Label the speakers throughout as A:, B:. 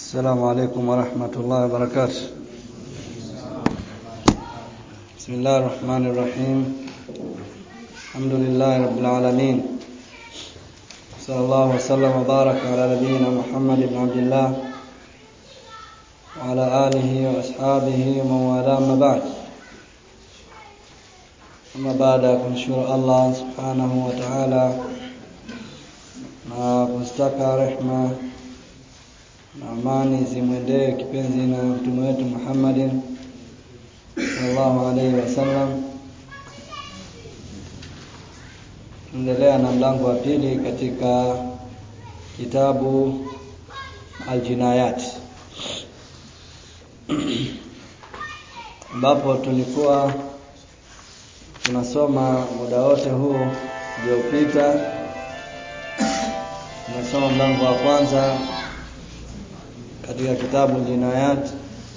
A: السلام عليكم ورحمة الله وبركاته بسم الله الرحمن الرحيم الحمد لله رب العالمين صلى الله وسلم وبارك على نبينا محمد بن عبد الله وعلى آله وأصحابه ومن والاه أما بعد أما بعد kumshukuru Allah subhanahu wa ta'ala na kustaka rehma na amani zimwendee kipenzi na mtume wetu Muhammadin sallallahu alaihi wasallam. Tunaendelea na mlango wa pili katika kitabu Aljinayat ambapo tulikuwa tunasoma muda wote huu uliopita, tunasoma mlango wa kwanza katika kitabu Jinayat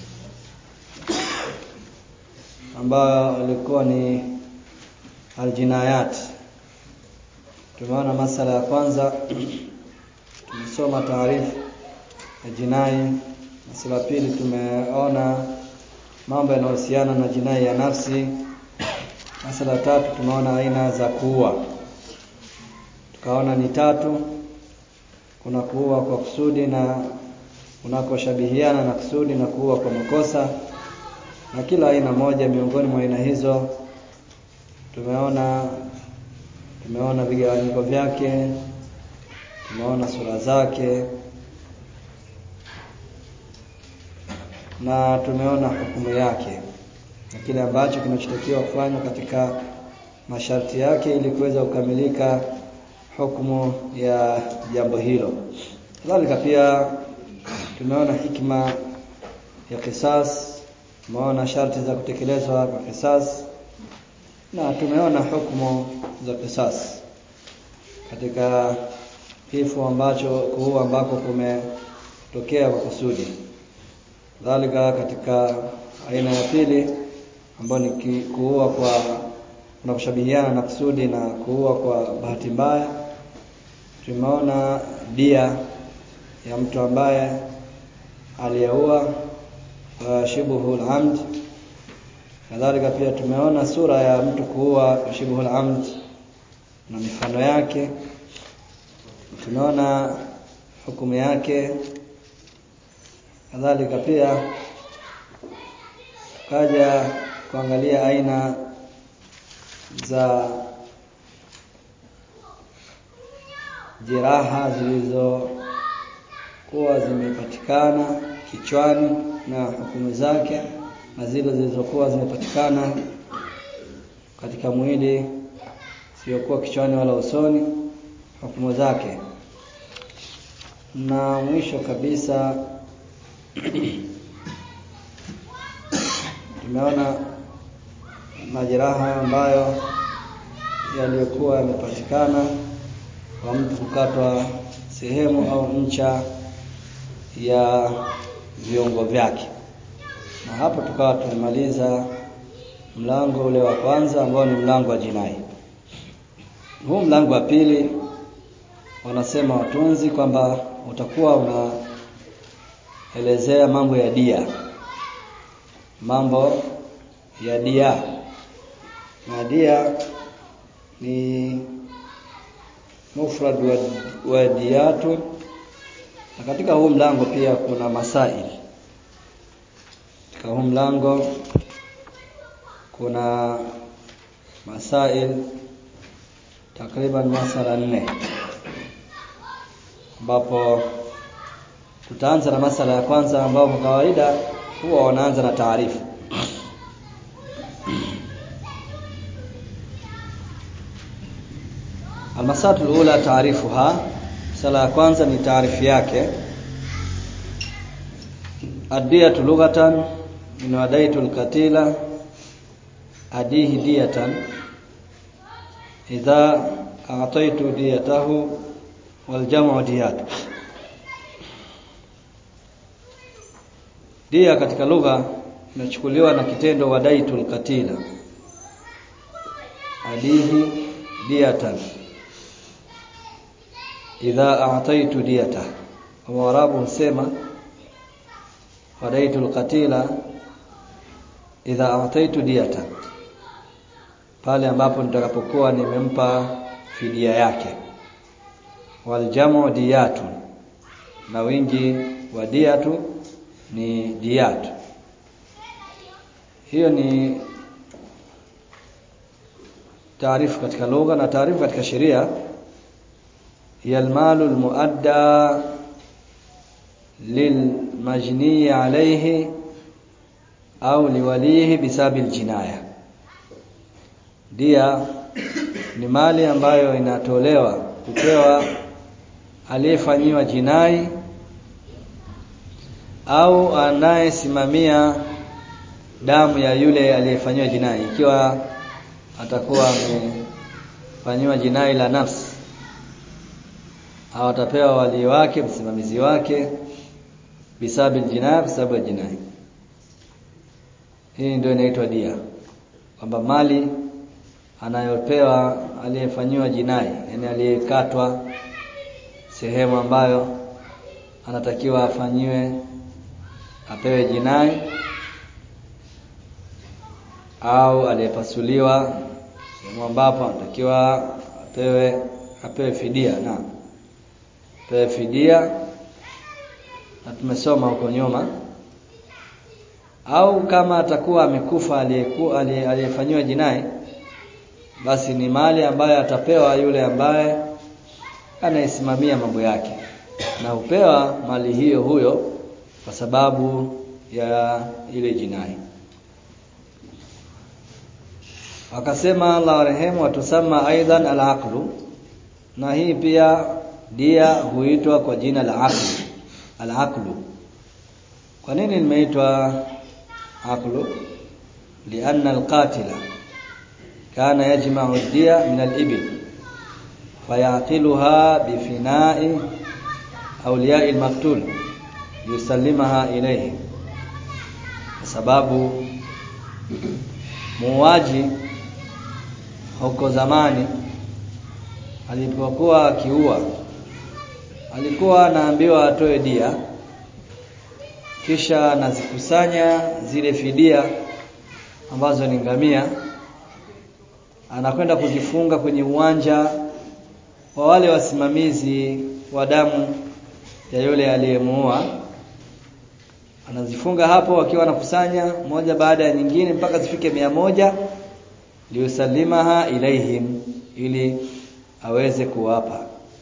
A: ambayo ilikuwa ni Aljinayat. Tumeona masala ya kwanza, tumesoma taarifu ya jinai. Masala ya pili tumeona mambo yanayohusiana na jinai ya nafsi. Masala ya tatu tumeona aina za kuua, tukaona ni tatu. Kuna kuua kwa kusudi na unakoshabihiana na kusudi na kuua kwa makosa, na kila aina moja miongoni mwa aina hizo tumeona tumeona vigawanyiko vyake, tumeona sura zake na tumeona hukumu yake na kile ambacho kinachotakiwa kufanywa katika masharti yake ili kuweza kukamilika hukumu ya jambo hilo. Kadhalika pia tumeona hikma ya kisas, tumeona sharti za kutekelezwa kwa kisas na tumeona hukumu za kisas katika kifo ambacho kuua ambako kumetokea kwa kusudi. Kadhalika katika aina ya pili ambayo ni kuua kwa na kushabihiana na kusudi na kuua kwa bahati mbaya, tumeona dia ya mtu ambaye aliyeua uh, shibhul amd. Kadhalika pia tumeona sura ya mtu kuua shibhul amd na mifano yake, tumeona hukumu yake. Kadhalika pia tukaja kuangalia aina za jeraha zilizokuwa zimepatikana kichwani na hukumu zake na zile zilizokuwa zimepatikana katika mwili siokuwa kichwani wala usoni hukumu zake na mwisho kabisa tumeona majeraha ambayo yaliyokuwa yamepatikana kwa mtu kukatwa sehemu au ncha ya viungo vyake. Na hapo tukawa tumemaliza mlango ule wa kwanza ambao ni mlango wa jinai. Huu mlango wa pili wanasema watunzi kwamba utakuwa unaelezea mambo ya dia, mambo ya dia, na dia ni mufrad wa, wa diyatu na katika huu mlango pia kuna masail. Katika huu mlango kuna masail takriban masala nne, ambapo tutaanza na masala ya kwanza ambao kwa kawaida huwa wanaanza na taarifu. Almasatu lula taarifuha, sala ya kwanza ni taarifu yake. Adiyatu lughatan min wadaitu alqatila adihi diyatan idha a'taitu diyatahu wal jam'u diyat. Dia katika lugha inachukuliwa na kitendo wadaitu alqatila adihi diyatan idha a'taitu diyata Waarabu husema fadaitu alqatila idha ataitu diyata pale ambapo nitakapokuwa nimempa fidia yake waljamu diyatu na wingi wa diyatu ni diyatu hiyo ni taarifu katika lugha na taarifu katika sheria hiya almalu almuadda lilmajni alayhi au liwalihi bisabi aljinaya dia ni mali ambayo inatolewa kupewa aliyefanyiwa jinai au anayesimamia damu ya yule aliyefanyiwa jinai ikiwa atakuwa amefanyiwa jinai la nafsi au atapewa wali wake msimamizi wake bisabi jinai bisabu jinai hii ndio inaitwa dia kwamba mali anayopewa aliyefanyiwa jinai yani aliyekatwa sehemu ambayo anatakiwa afanyiwe apewe jinai au aliyepasuliwa sehemu ambapo anatakiwa apewe apewe fidia na apewe fidia na tumesoma huko nyuma au kama atakuwa amekufa aliyekuwa aliyefanyiwa jinai basi ni mali ambayo atapewa yule ambaye anayesimamia mambo yake na hupewa mali hiyo huyo kwa sababu ya ile jinai wakasema Allah warehemu watusama aidan al-aqlu na hii pia dia huitwa kwa jina la aqlu al-aqlu kwa nini limeitwa aqlu lianna al-qatila kana yajma'u ad-diya min al-ibil fayaqiluha bifina'i awliya'i al-maqtul yusallimaha ilayhi kwa sababu muuaji huko zamani alipokuwa akiua alikuwa anaambiwa atoe dia kisha anazikusanya zile fidia ambazo ni ngamia anakwenda kuzifunga kwenye uwanja wa wale wasimamizi wa damu ya yule aliyemuua anazifunga hapo wakiwa anakusanya moja baada ya nyingine mpaka zifike mia moja liusalimaha ilaihim ili aweze kuwapa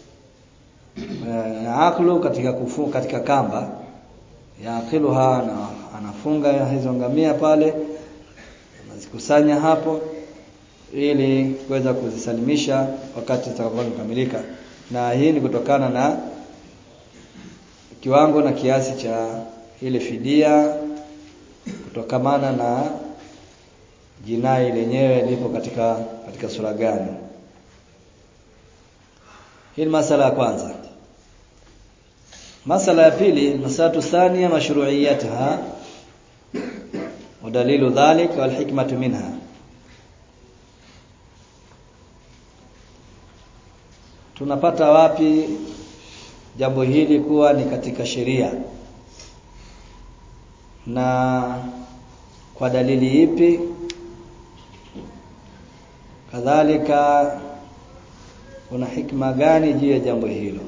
A: na aklu katika kufu, katika kamba yaqiluha na anafunga hizo ngamia pale anazikusanya hapo ili kuweza kuzisalimisha wakati zitakapokamilika na hii ni kutokana na kiwango na kiasi cha ile fidia kutokamana na jinai lenyewe lipo katika katika sura gani hii ni masala ya kwanza masala ya pili masalatu thania mashru'iyataha ودليل ذلك والحكمة منها tunapata wapi jambo hili kuwa ni katika sheria na kwa dalili ipi kadhalika kuna hikma gani juu ya jambo hilo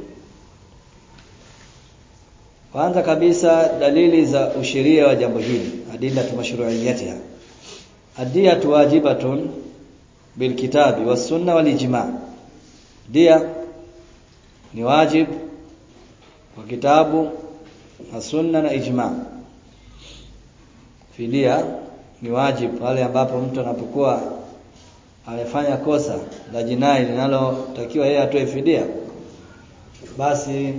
A: kwanza kabisa dalili za usheria wa jambo hili adilla mashru'iyatiha adiyatu wajibatun bilkitabi was-sunna wal-ijma' dia ni wajib kwa kitabu na sunna na ijma fidia ni wajib pale ambapo mtu anapokuwa amefanya kosa la jinai linalotakiwa yeye atoe fidia basi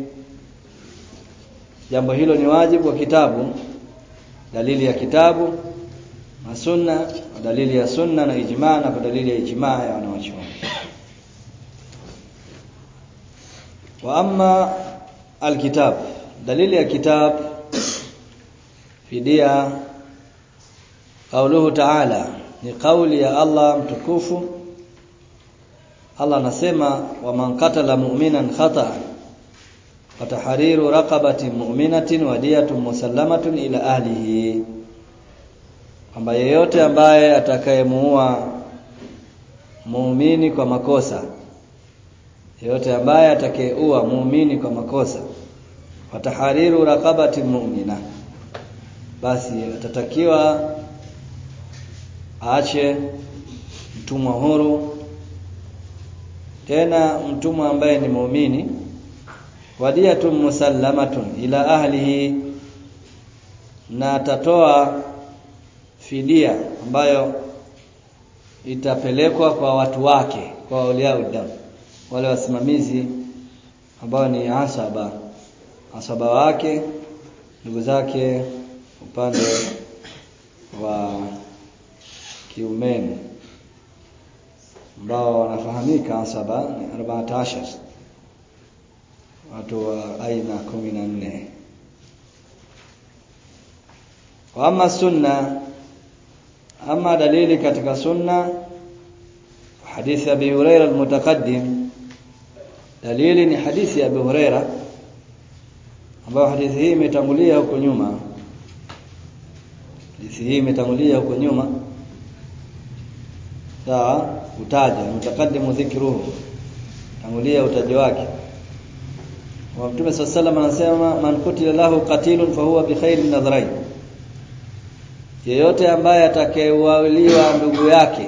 A: jambo hilo ni wajibu wa kitabu dalili ya kitabu na sunna na dalili ya sunna na ijma na kwa dalili ya ijma ya wanawachuoni wa amma alkitab dalili ya kitab fidia qauluhu ta'ala ni kauli ya Allah mtukufu Allah anasema wa man qatala mu'minan khata watahariru raqabatin mu'minatin wadiyatun musallamatun ila ahlihi kwamba yeyote ambaye atakayemuua muumini kwa makosa yeyote ambaye atakayeua muumini kwa makosa watahariru raqabatin mu'mina basi atatakiwa aache mtumwa huru tena mtumwa ambaye ni muumini wadiyatun musallamatun ila ahlihi na atatoa fidia ambayo itapelekwa kwa watu wake kwa auliaudam wale wasimamizi ambao ni asaba asaba wake ndugu zake upande wa kiumeni ambao wanafahamika asaba ni 14 watu wa aina 14 wa ama sunna ama dalili katika sunna hadithi ya Abi Huraira almutaqaddim dalili ni hadithi ya Abi Huraira ambayo hadithi hii imetangulia huko nyuma hadithi hii imetangulia huko nyuma sawa utaja mutakaddimu dhikruhu tangulia utaji wake wa Mtume sallallahu anasema man kutila lahu qatilun fahuwa bi khairin nadhrain yeyote ambaye atakayeualiwa ndugu yake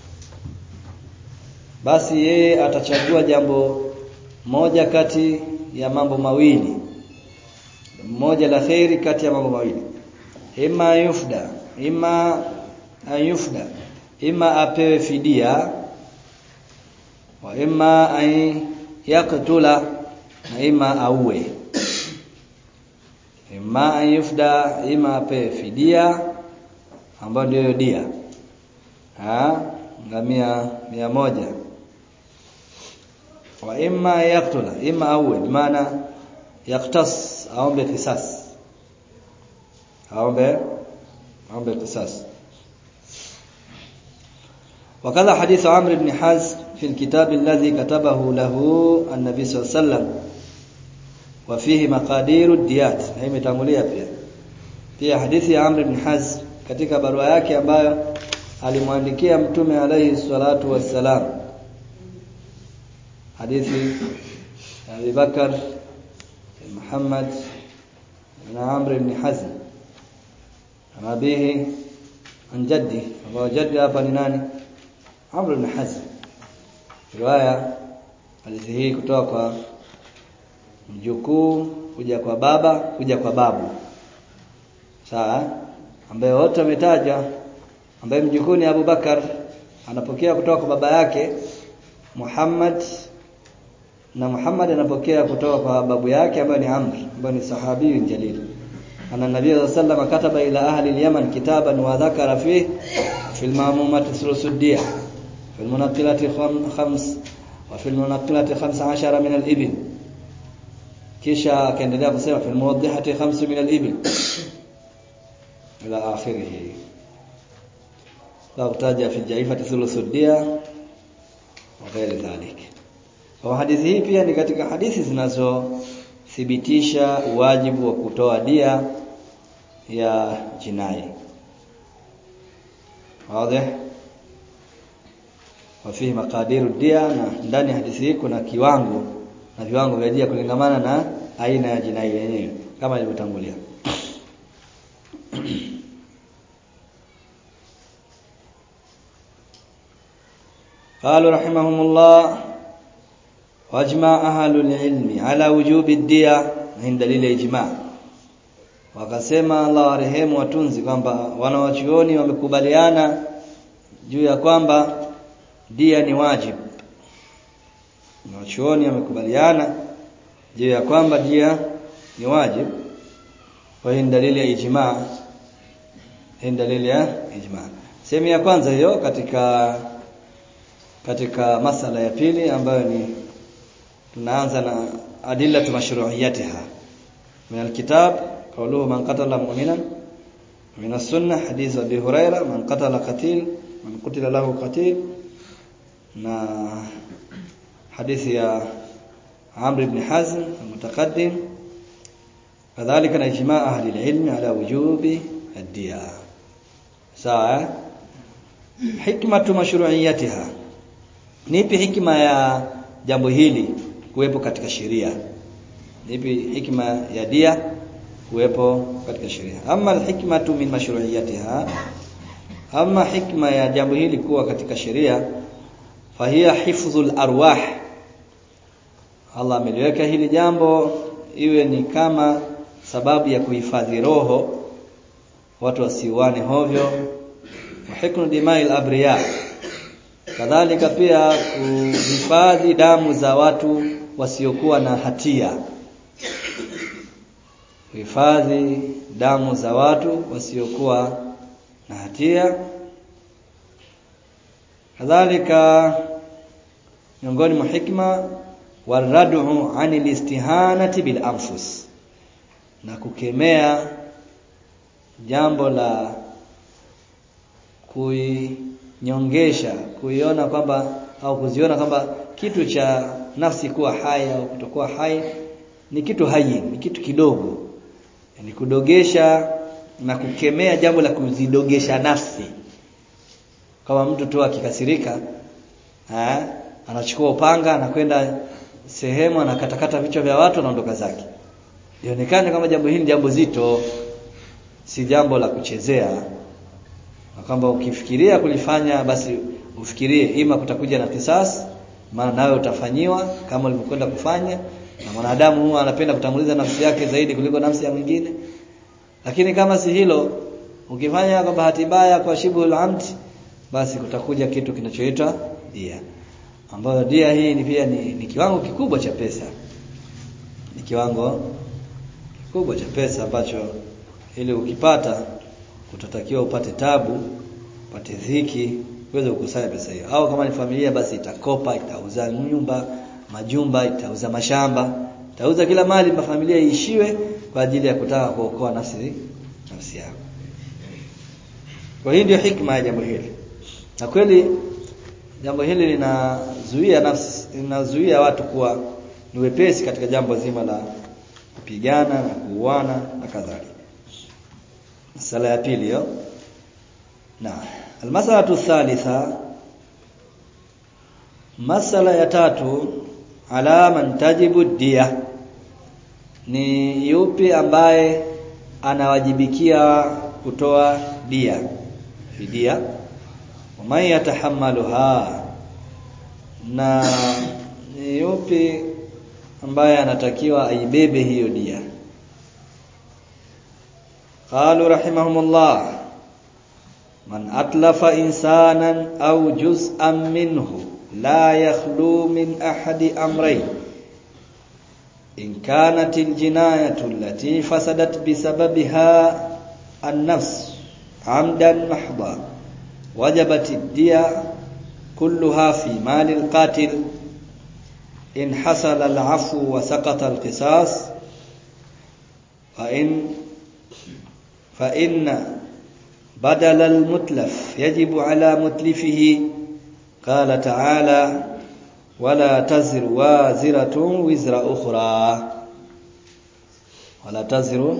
A: basi yeye atachagua jambo moja kati ya mambo mawili moja la khairi kati ya mambo mawili ima yufda ima ayufda ima apewe fidia wa ima ay yaktula na ima auwe ima ayufda ima apewe fidia ambayo ndio dia ha ngamia mia moja wa imma yaktula imma auwe maana yaktas aombe kisas aombe aombe kisas وكذا حديث عمرو بن حزم في الكتاب الذي كتبه له النبي صلى الله عليه وسلم وفيه مقادير الديات هي imetangulia pia pia hadithi ya Amr ibn Hazm katika barua yake ambayo alimwandikia mtume alayhi salatu wassalam hadithi ya Abu Bakar Muhammad na Amr ibn Hazm anabihi an jaddi ambao jaddi hapa ni nani Amr ibn Hazm riwaya hadithi hii kutoka kwa mjukuu kuja kwa baba kuja kwa babu sawa ambaye wote wametaja ambaye mjukuu ni Abu Bakar anapokea kutoka kwa baba yake Muhammad na Muhammad anapokea kutoka kwa babu yake ambaye ni Amr ambaye ni sahabi jalil ana nabii sallallahu alayhi kataba ila ahli al-Yaman kitaban wa dhakara fihi fi al-ma'mumati thuluthudiyya fi al-munaqilati khams wa fi al-munaqilati 15 min al-ibil kisha akaendelea kusema fi al-muwaddihati 5 min al-ibil ila akhirih la kutaja fi jaifati thuluthudiyya wa ghairi dhalik kwa hadithi hii pia ni katika hadithi zinazothibitisha wajibu wa kutoa dia ya jinai wazi wafihi makadiru dia na ndani ya hadithi hii kuna kiwango na viwango vya dia kulingamana na aina ya jinai yenyewe kama ilivyotangulia قالوا رحمهم الله واجمع اهل العلم على وجوب الديه من دليل الاجماع wakasema Allah warehemu watunzi kwamba wanawachuoni wamekubaliana juu ya kwamba dia ni wajibu wanawachuoni wamekubaliana juu ya kwamba dia ni wajibu kwa hii dalili ya ijma hii dalili ya ijma sehemu ya kwanza hiyo katika katika masala ya pili ambayo ni tunaanza na adilla mashru'iyatiha min alkitab qawluhu man qatala mu'minan min as-sunnah hadith abi huraira man qatala qatil man qutila lahu qatil na hadithi ya Amr ibn Hazm المتقدم كذلك اجماع اهل العلم على وجوب الدية sawa hikmatu mashru'iyatiha nipi hikma ya jambo hili kuwepo katika sheria nipi hikma ya dia kuwepo katika sheria ama alhikmatu min mashru'iyatiha ama hikma ya jambo hili kuwa katika sheria fahiya hifdhul arwah Allah ameliweka hili jambo iwe ni kama sababu ya kuhifadhi roho watu wasiuane hovyo wahiknu dimail abriya kadhalika pia kuhifadhi damu za watu wasiokuwa na hatia kuhifadhi damu za watu wasiokuwa na hatia kadhalika miongoni mwa hikma warad'u anil istihanati bil anfus na kukemea jambo la kuinyongesha kuiona kwamba au kuziona kwamba kitu cha nafsi kuwa hai au kutokuwa hai ni kitu hai ni kitu kidogo yani kudogesha na kukemea jambo la kuzidogesha nafsi kama mtu tu akikasirika eh anachukua upanga anakwenda sehemu anakatakata vichwa vya watu anaondoka zake ionekane kama jambo hili jambo zito si jambo la kuchezea na kwamba ukifikiria kulifanya basi ufikirie ima kutakuja na kisas maana nawe utafanyiwa kama ulivyokwenda kufanya na mwanadamu huwa anapenda kutanguliza nafsi yake zaidi kuliko nafsi ya mwingine lakini kama si hilo ukifanya kwa bahati mbaya kwa shibul amd basi kutakuja kitu kinachoitwa dia ambayo dia hii ni pia ni, ni kiwango kikubwa cha pesa ni kiwango kikubwa cha pesa ambacho ili ukipata utatakiwa upate tabu upate dhiki uweze kukusanya pesa hiyo au kama ni familia basi itakopa itauza nyumba majumba itauza mashamba itauza kila mali pa familia iishiwe kwa ajili ya kutaka kuokoa nafsi nafsi yako kwa hiyo ndio hikma ya jambo hili na kweli jambo hili linazuia nafsi linazuia watu kuwa ni wepesi katika jambo zima la kupigana na kuuana na kadhalika masala ya pili hiyo na almasala thalitha masala ya tatu ala man tajibu dia ni yupi ambaye anawajibikia kutoa dia fidia waman yatahammaluha na ni yupi ambaye anatakiwa aibebe hiyo dia قالوا رحمهم الله من أتلف إنسانا أو جزءا منه لا يخلو من أحد أمرين إن كانت الجناية التي فسدت بسببها النفس عمدا محضا وجبت الدية كلها في مال القاتل إن حصل العفو وسقط القصاص وإن فإن بدل المتلف يجب على متلفه قال تعالى ولا تزر وازرة وزر أخرى ولا تزر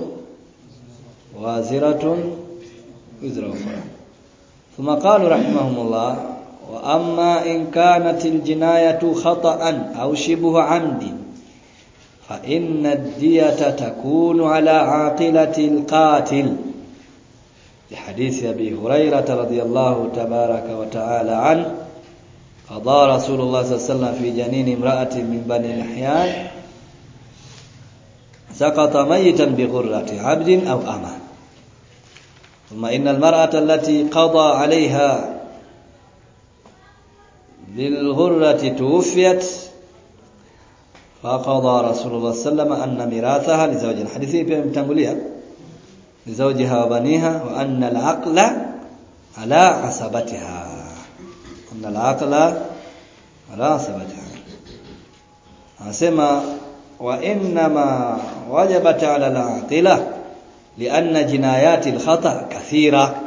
A: وازرة وزر أخرى ثم قالوا رحمهم الله وأما إن كانت الجناية خطأ أو شبه عمد فإن الدية تكون على عاقلة القاتل لحديث أبي هريرة رضي الله تبارك وتعالى عنه قضى رسول الله صلى الله عليه وسلم في جنين امرأة من بني الأحيان سقط ميتا بغرة عبد أو أمة ثم إن المرأة التي قضى عليها بالغرة توفيت فقضى رسول الله صلى الله عليه وسلم أن ميراثها لزوجها حديثي pia mtangulia لزوجها وبنيها وأن العقل على عصبتها أن العقل على عصبتها anasema وإنما وجبت على العاقلة لأن جنايات الخطأ كثيرة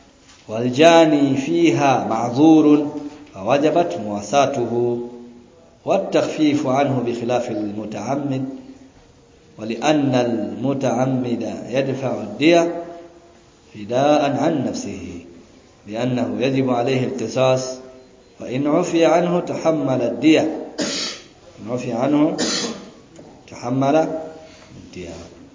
A: والجاني فيها معذور فوجبت مواساته والتخفيف عنه بخلاف المتعمد ولأن المتعمد يدفع الدية فداء عن نفسه لأنه يجب عليه القصاص فإن عفي عنه تحمل الدية إن عفي عنه تحمل الدية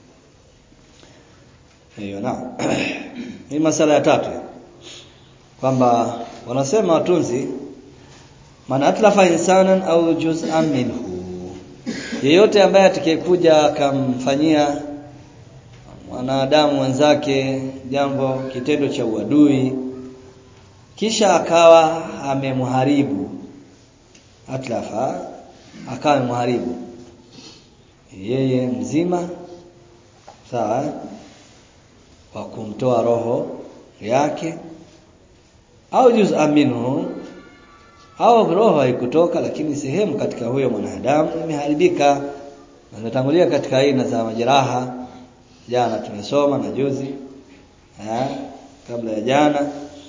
A: hiyo naam hii masala ya tatu kwamba wanasema watunzi man atlafa insanan au juz'an minhu yeyote ambaye atakayekuja akamfanyia mwanadamu mwenzake jambo kitendo cha uadui kisha akawa amemharibu atlafa akawa amemharibu yeye mzima sawa wa kumtoa roho yake au juz'an minhu au roho haikutoka lakini sehemu katika huyo mwanadamu imeharibika natangulia katika aina za majeraha jana tumesoma na juzi eh kabla ya jana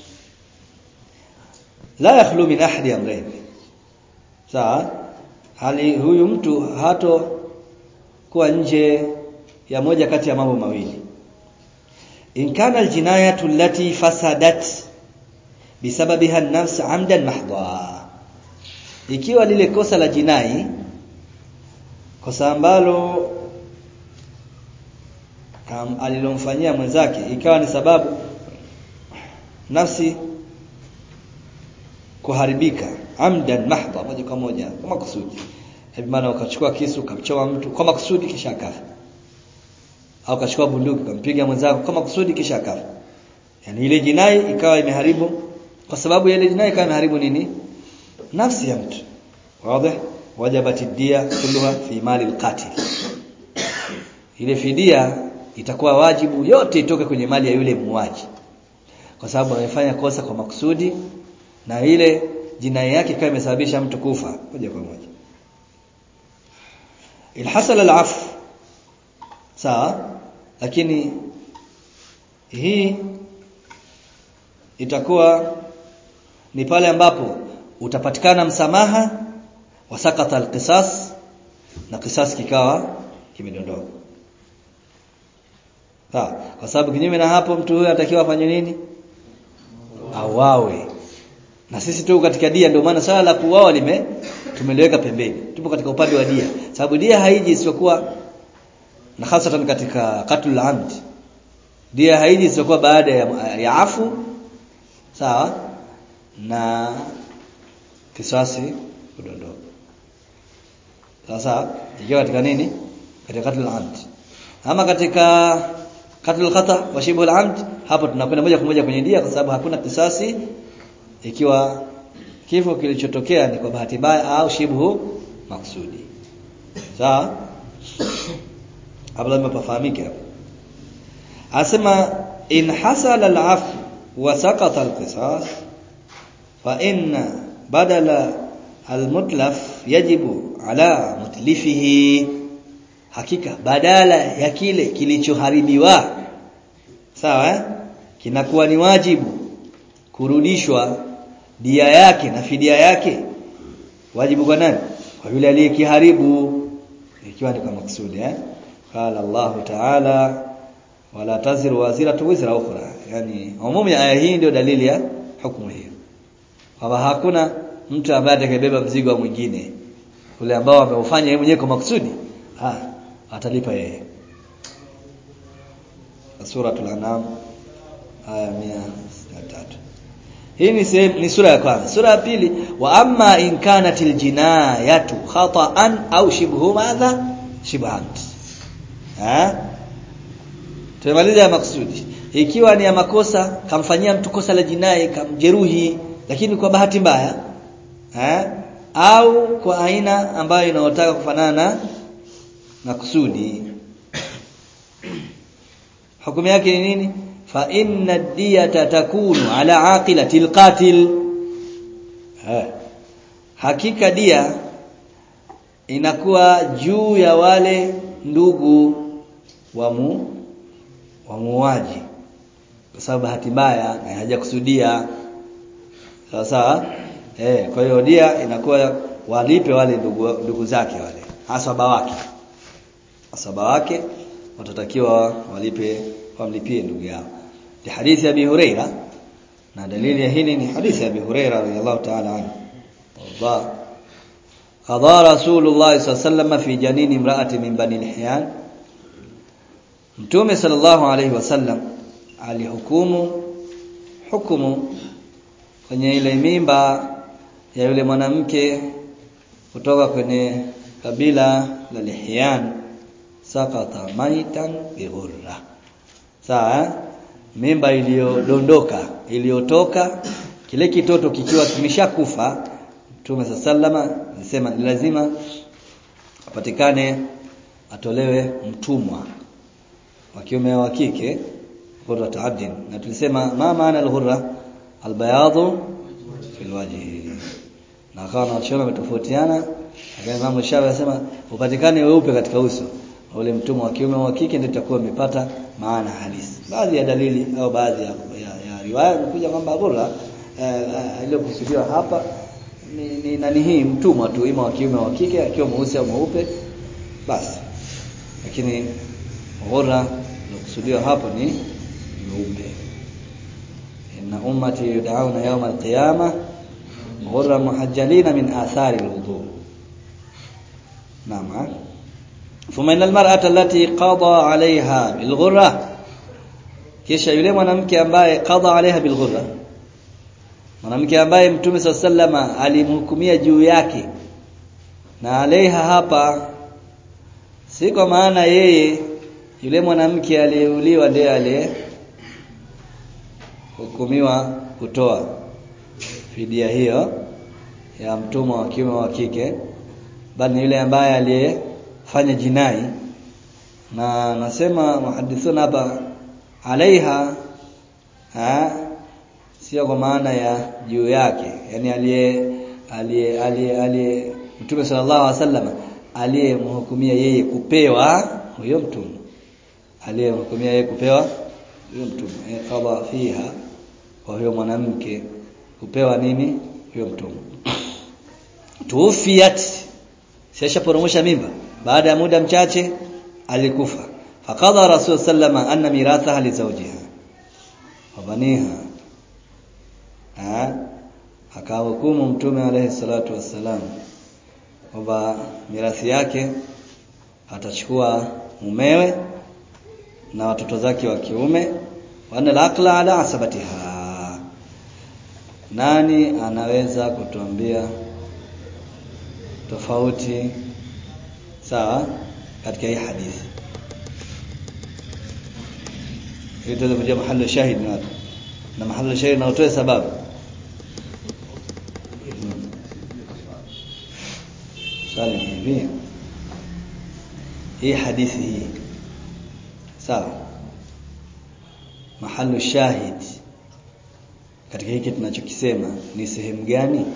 A: la yakhlu min ahadi amrayn sawa hali huyu mtu hato kuwa nje ya moja kati ya mambo mawili in kana aljinayatu allati fasadat bisababiha an-nafs 'amdan mahdha ikiwa lile kosa la jinai kosa ambalo alilomfanyia mwenzake ikawa ni sababu nafsi kuharibika amdan mahdha moja kwa moja kwa makusudi hivi maana ukachukua kisu ukamchoma mtu kwa makusudi kisha akafa au ukachukua bunduki ukampiga mwenzako kwa makusudi kisha akafa yani ile jinai ikawa imeharibu kwa sababu ile jinai ikawa imeharibu nini nafsi ya mtu wazi wajabat dia kulluha fi mali alqatil ile fidia itakuwa wajibu yote itoke kwenye mali ya yule muuaji kwa sababu amefanya kosa kwa makusudi na ile jinai yake kama imesababisha mtu kufa moja kwa moja ilhasala alaf sawa lakini hii itakuwa ni pale ambapo utapatikana msamaha wasakata alqisas na kisas kikawa kimedondoka sawa kwa sababu kinyume na hapo mtu huyo anatakiwa afanye nini awawe na sisi tu katika dia ndio maana swala la kuuawa lime tumeliweka pembeni tupo katika upande wa dia sababu dia haiji isipokuwa na hasatan katika qatlul amd dia haiji isipokuwa baada ya, ya afu sawa na kisasi kudondoka sasa ikiwa katika nini katika qatlul amd ama katika qatlul khata wa shibhul amd hapo tunakwenda moja kwa moja kwenye dia kwa sababu hakuna kisasi ikiwa kifo kilichotokea ni kwa bahati mbaya au shibhu maksudi sawa hapo lazima pafahamike hapo asema in hasala al-af wa saqata al-qisas fa inna badala al-mutlaf yajibu ala mutlifihi hakika badala ya kile kilichoharibiwa sawa eh? kinakuwa ni wajibu kurudishwa dia yake na fidia yake wajibu kwa nani kwa yule aliyekiharibu ikiwa ni kwa maksudi eh qala Allah ta'ala wala taziru waziratu wizra ukhra yani umumu ya aya hii ndio dalili ya hukumu hiyo kwamba hakuna mtu ambaye atakayebeba mzigo wa mwingine ule ambao ameufanya yeye mwenyewe kwa maksudi ah atalipa yeye suratul anam aya 163 hii ni sehemu ni sura ya kwanza sura ya pili wa amma in kanatil jinayatu khata'an au shibhu madha shibhan eh tumemaliza ya maksudi ikiwa ni ya makosa kamfanyia mtu kosa la jinai kamjeruhi lakini kwa bahati mbaya eh au kwa aina ambayo inayotaka kufanana na kusudi hukumu yake ni nini fa inna diyata takunu ala aqilati alqatil hakika dia inakuwa juu ya wale ndugu wa mu wa muuaji kwa sababu bahati mbaya na hajakusudia sawa sawa eh kwa hiyo dia inakuwa walipe wale ndugu, ndugu zake wale asaba wake asaba wake watatakiwa walipe wamlipie ndugu yao ni hadithi ya Abi Huraira na dalili ya hili ni hadithi ya Abi Huraira radhiyallahu ta'ala anhu Allah qada Rasulullah sallallahu fi janini imra'ati min bani al-Hiyyan Mtume sallallahu alayhi wasallam alihukumu hukumu kwenye ile mimba ya yule mwanamke kutoka kwenye kabila la Lihyan sakata maitan bighurra sawa mimba iliyodondoka iliyotoka kile kitoto kikiwa kimeshakufa Mtume sallama alisema ni lazima apatikane atolewe mtumwa wa kiume wa kike ghurra abdin na tulisema ma maana al-ghurra al-bayadu fil wajhi na akawa na wachona wametofautiana lakini Imam Shafi anasema upatikane weupe katika uso ule mtumwa wa kiume wa kike ndio itakuwa umepata maana halisi baadhi ya dalili au baadhi ya, ya, ya riwaya kuja kwamba ghurra uh, iliyokusudiwa hapa ni, ni nani hii mtumwa tu ima wa kiume wa kike akiwa mweusi au mweupe basi lakini ghurra iliyokusudiwa hapo ni mweupe inna ummati yud'auna yawm al-qiyamah ghurra muhajjalina min athari al-wudu naam ثم ان المراه التي قضى عليها بالغره kisha yule mwanamke ambaye qadha alaiha bilghurra mwanamke ambaye mtume sallama alimhukumia juu yake na alaiha hapa si kwa maana yeye yule mwanamke aliyeuliwa ndiye aliye hukumiwa kutoa fidia hiyo ya mtumwa wa kiume wa kike bali ni yule ambaye aliyefanya jinai na nasema muhadithuna hapa alaiha ha sio kwa maana ya juu yake yani aliye aliye aliye aliye Mtume sallallahu alaihi wasallam aliyemhukumia yeye kupewa huyo mtumwa aliyemhukumia yeye kupewa huyo mtumwa qadha fiha kwa huyo mwanamke kupewa nini huyo mtumwa tuufiyat sisha poromosha mimba baada ya muda mchache alikufa faqadha rasul sallama anna mirathaha li zawjiha wa baniha akahukumu mtume alayhi salatu wassalam kwamba mirathi yake atachukua mumewe na watoto zake wa kiume wana al-aqla ala asabatiha nani anaweza kutuambia tofauti sawa katika hii hadithi ili tuweze kujua mahali shahid ni wapi na mahali shahid na utoe sababu swali hivi hii hadithi hii sawa mahali shahid katika hiki tunachokisema ni sehemu gani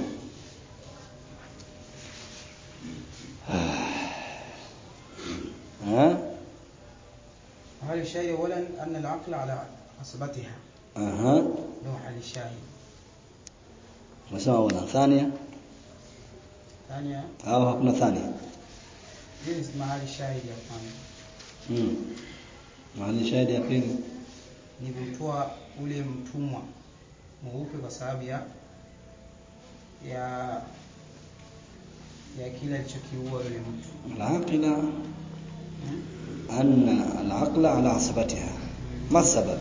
A: ها
B: هل الشاهد اولا ان العقل على عصبتها
A: اها
B: له حل الشاهد
A: مسمى ولا ثانية
B: ثانيا
A: au hakuna thania
B: جنس mahali shahidi ya kwanza
A: mm. mahali shahidi ya pili
B: ni kumtoa ule mtumwa mweupe kwa sababu ya ya ya kile alichokiua yule mtu
A: العاقلة
B: hmm?
A: أن العقل على عصبتها ما السبب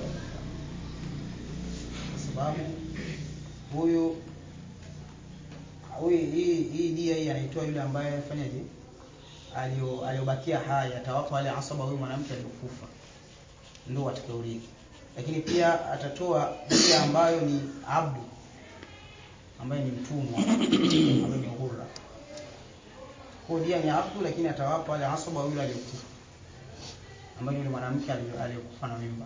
B: kwa sababu huyu huyu hii hii dia hii anaitoa yule ambaye afanyaje alio aliobakia hai atawapa wale asaba huyu mwanamke aliyokufa ndio watakaurithi lakini pia atatoa ile ambayo ni abdu ambaye ni mtumwa ambaye ni ghurra kwa dia ni abdu lakini atawapa wale asaba yule aliyokufa ambaye ni yule mwanamke aliyo- aliyokufa na mimba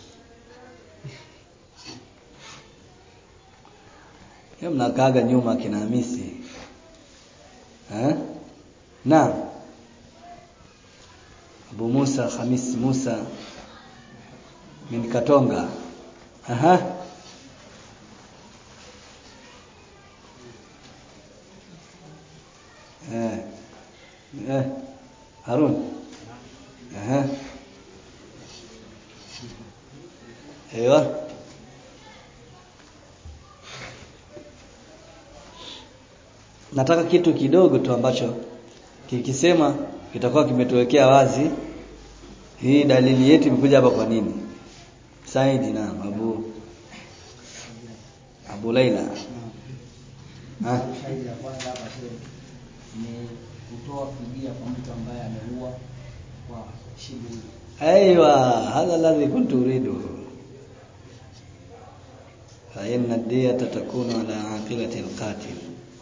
A: Hiyo mnakaaga nyuma kina Hamisi. Eh? Naam. Abu Musa Hamis Musa min Katonga. Aha. Ewa. Nataka kitu kidogo tu ambacho kikisema kitakuwa kimetuwekea wazi hii dalili yetu imekuja hapa kwa nini? Saidi na Abu Abu Laila. Ah,
C: Shahidi la kwanza hapa shehe ni kutoa fidia kwa mtu ambaye ameua kwa shibu
A: ايوه هذا الذي كنت اريده فإن الدية تكون على عاقلة القاتل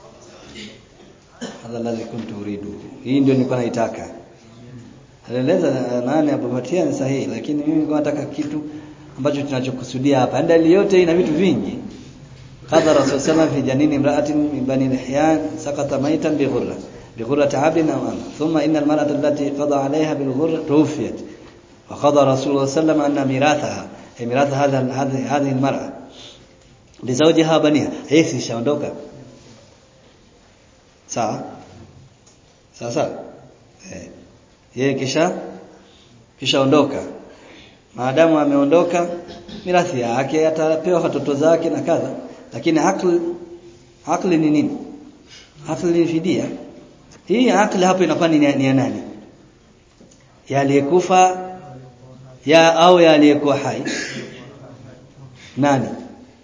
A: هذا الذي كنت اريده hii ndio nilikuwa naitaka alieleza nani apopatia ni sahihi lakini mimi nilikuwa nataka kitu ambacho tunachokusudia hapa dalili yote ina vitu vingi qadha rasul sallam fi janini imra'atin min bani lihyan saqata maitan bi ghurra bi ghurrati 'abdin aw ama thumma inna al-mar'ata allati qada 'alayha bil ghurra tuwfiyat وقضى رسول الله صلى الله عليه وسلم أن ميراثها أي ميراث هذا هذه هذه المرأة لزوجها بنيها هي سishaondoka sawa sawa sawa eh yeye kisha kishaondoka maadamu ameondoka mirathi yake atapewa watoto zake na kadha lakini akli akli ni nini akli ni fidia hii akli hapo inakuwa ni ni ya nani ya aliyekufa ya au ya aliyekuwa hai nani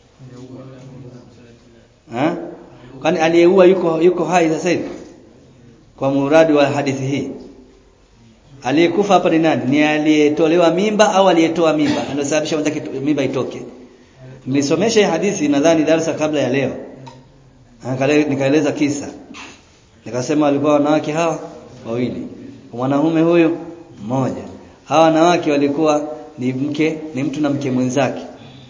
A: ha kwani aliyeua yuko yuko hai sasa hivi kwa muradi wa hadithi hii aliyekufa hapa ni nani ni aliyetolewa mimba au aliyetoa mimba anasababisha mwenzake mimba itoke nilisomesha hii hadithi nadhani darasa kabla ya leo nikaeleza kisa nikasema walikuwa wanawake hawa wawili mwanaume huyu mmoja hawa wanawake walikuwa ni mke ni mtu na mke mwenzake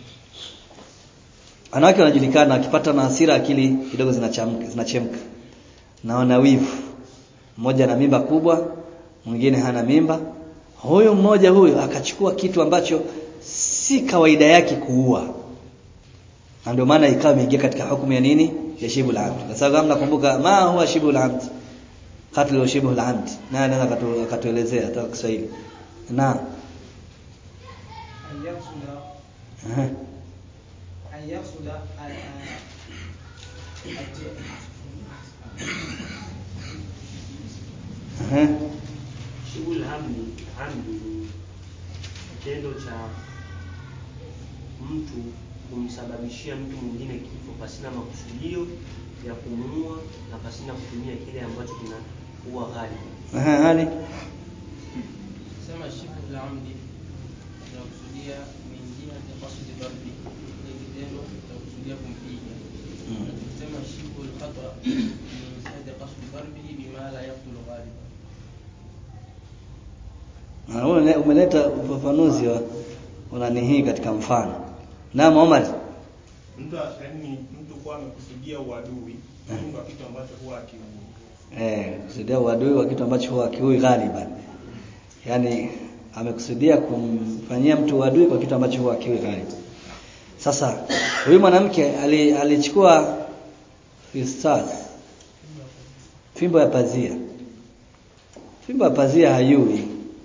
A: wanawake wanajulikana wakipata na hasira akili kidogo zinachamka zinachemka na wana wivu mmoja ana mimba kubwa mwingine hana mimba huyu mmoja huyu akachukua kitu ambacho si kawaida yake kuua na ndio maana ikawa imeingia katika hukumu ya nini ya shibul amd kwa sababu mnakumbuka ma huwa shibul amd qatl wa shibul amd na anaweza akatuelezea hata Kiswahili na
B: أن يقصد
A: Aha.
B: أن يقصد ال- الج-
A: Aha.
D: Shughuli hamdi hamdi ni kitendo cha mtu kumsababishia mtu mwingine kifo pasina makusudio ya kumuua na pasina kutumia kile ambacho kinaua ghali.
A: Aha, hali
E: sema shibu la amdi tunakusudia min jihati qasdi darbi ni kitendo cha kusudia kumpiga
A: Mm.
E: na tukisema shibu lkhata min jihati qasdi darbihi bima la yaqtulu ghaliban
A: Na wewe umeleta ufafanuzi wa unani hii katika mfano. Naam Omar.
F: mtu yaani mtu kuwa amekusudia uadui
A: Eh.
F: ni kwa kitu ambacho huwa akiui
A: Eh, kusudia uadui wa kitu ambacho huwa kiui ghaliban. Yaani amekusudia kumfanyia mtu uadui kwa kitu ambacho huwa kiui ghaliban. Sasa huyu mwanamke ali- alichukua fistas fimbo ya pazia. Fimbo ya pazia hayui.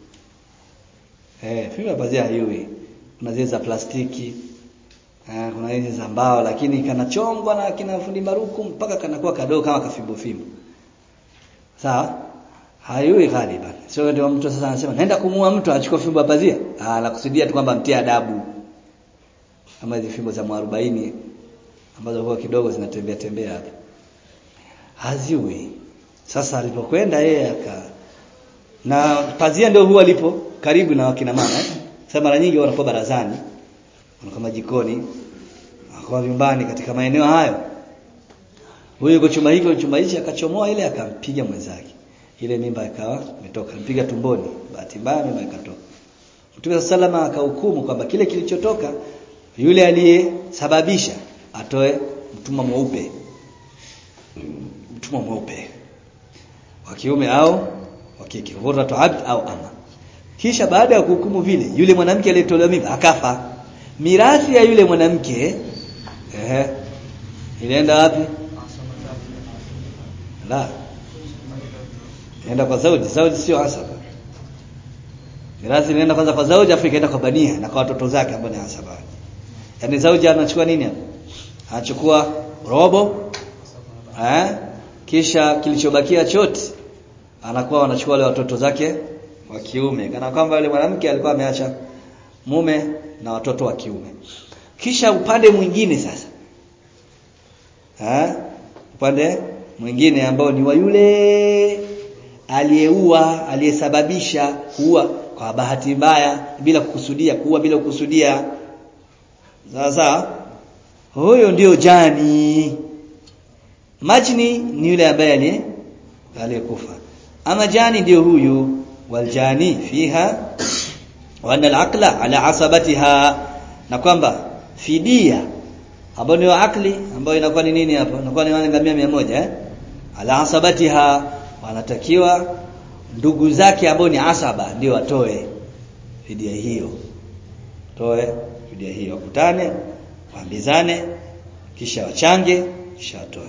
A: Eh, fimbo ya pazia hayui. Kuna zile za plastiki, eh, kuna hizi za mbao lakini kanachongwa na kina fundi maruku mpaka kanakuwa kadogo kama kafimbo fimbo. Sawa? Hayui ghaliban. Sio ndio mtu sasa anasema naenda kumuua mtu achukue fimbo ya pazia. Ah, anakusudia tu kwamba mtie adabu. Kama hizi fimbo za mwarobaini ambazo huwa kidogo zinatembea tembea hapa. Haziui. Sasa alipokwenda yeye aka na pazia ndio huwa lipo karibu na wakina mama eh? Sasa mara nyingi wanakuwa barazani, wanakuwa majikoni, wanakuwa vyumbani katika maeneo hayo. Huyu yuko chumba hiki, chumba hichi akachomoa ile akampiga mwenzake. Ile mimba ikawa imetoka, mpiga tumboni. Bahati mbaya mimba ikatoka. Mtume salama akahukumu kwamba kile kilichotoka yule aliyesababisha atoe mtumwa mweupe. Mtumwa mweupe. Wa kiume au wa kike, ghurratu abd au ama. Kisha baada ya kuhukumu vile, yule mwanamke aliyetolewa mimba akafa. Mirathi ya yule mwanamke ehe ilienda wapi? La. Enda kwa Saudi, Saudi sio asaba. mirathi inaenda kwanza kwa zauji afu ikaenda kwa bania na kwa watoto zake ambao ni asaba yaani zauji anachukua nini hapo anachukua robo eh kisha kilichobakia chote anakuwa anachukua wale watoto zake wa kiume kana kwamba yule mwanamke alikuwa ameacha mume na watoto wa kiume kisha upande mwingine sasa ha? upande mwingine ambao ni wa yule aliyeua aliyesababisha kuua kwa bahati mbaya bila kukusudia kuua bila kukusudia sasa huyo ndio jani majni ni yule ambaye aliyekufa ama jani ndio huyu waljani fiha wa anna al-aqla ala asabatiha na kwamba fidia ambayo ni akli ambayo inakuwa ni nini hapo inakuwa ni wale ngamia 100 eh ala asabatiha wanatakiwa ndugu zake ambao ni asaba ndio watoe fidia hiyo toe fidia hiyo wakutane waambizane kisha wachange kisha watoe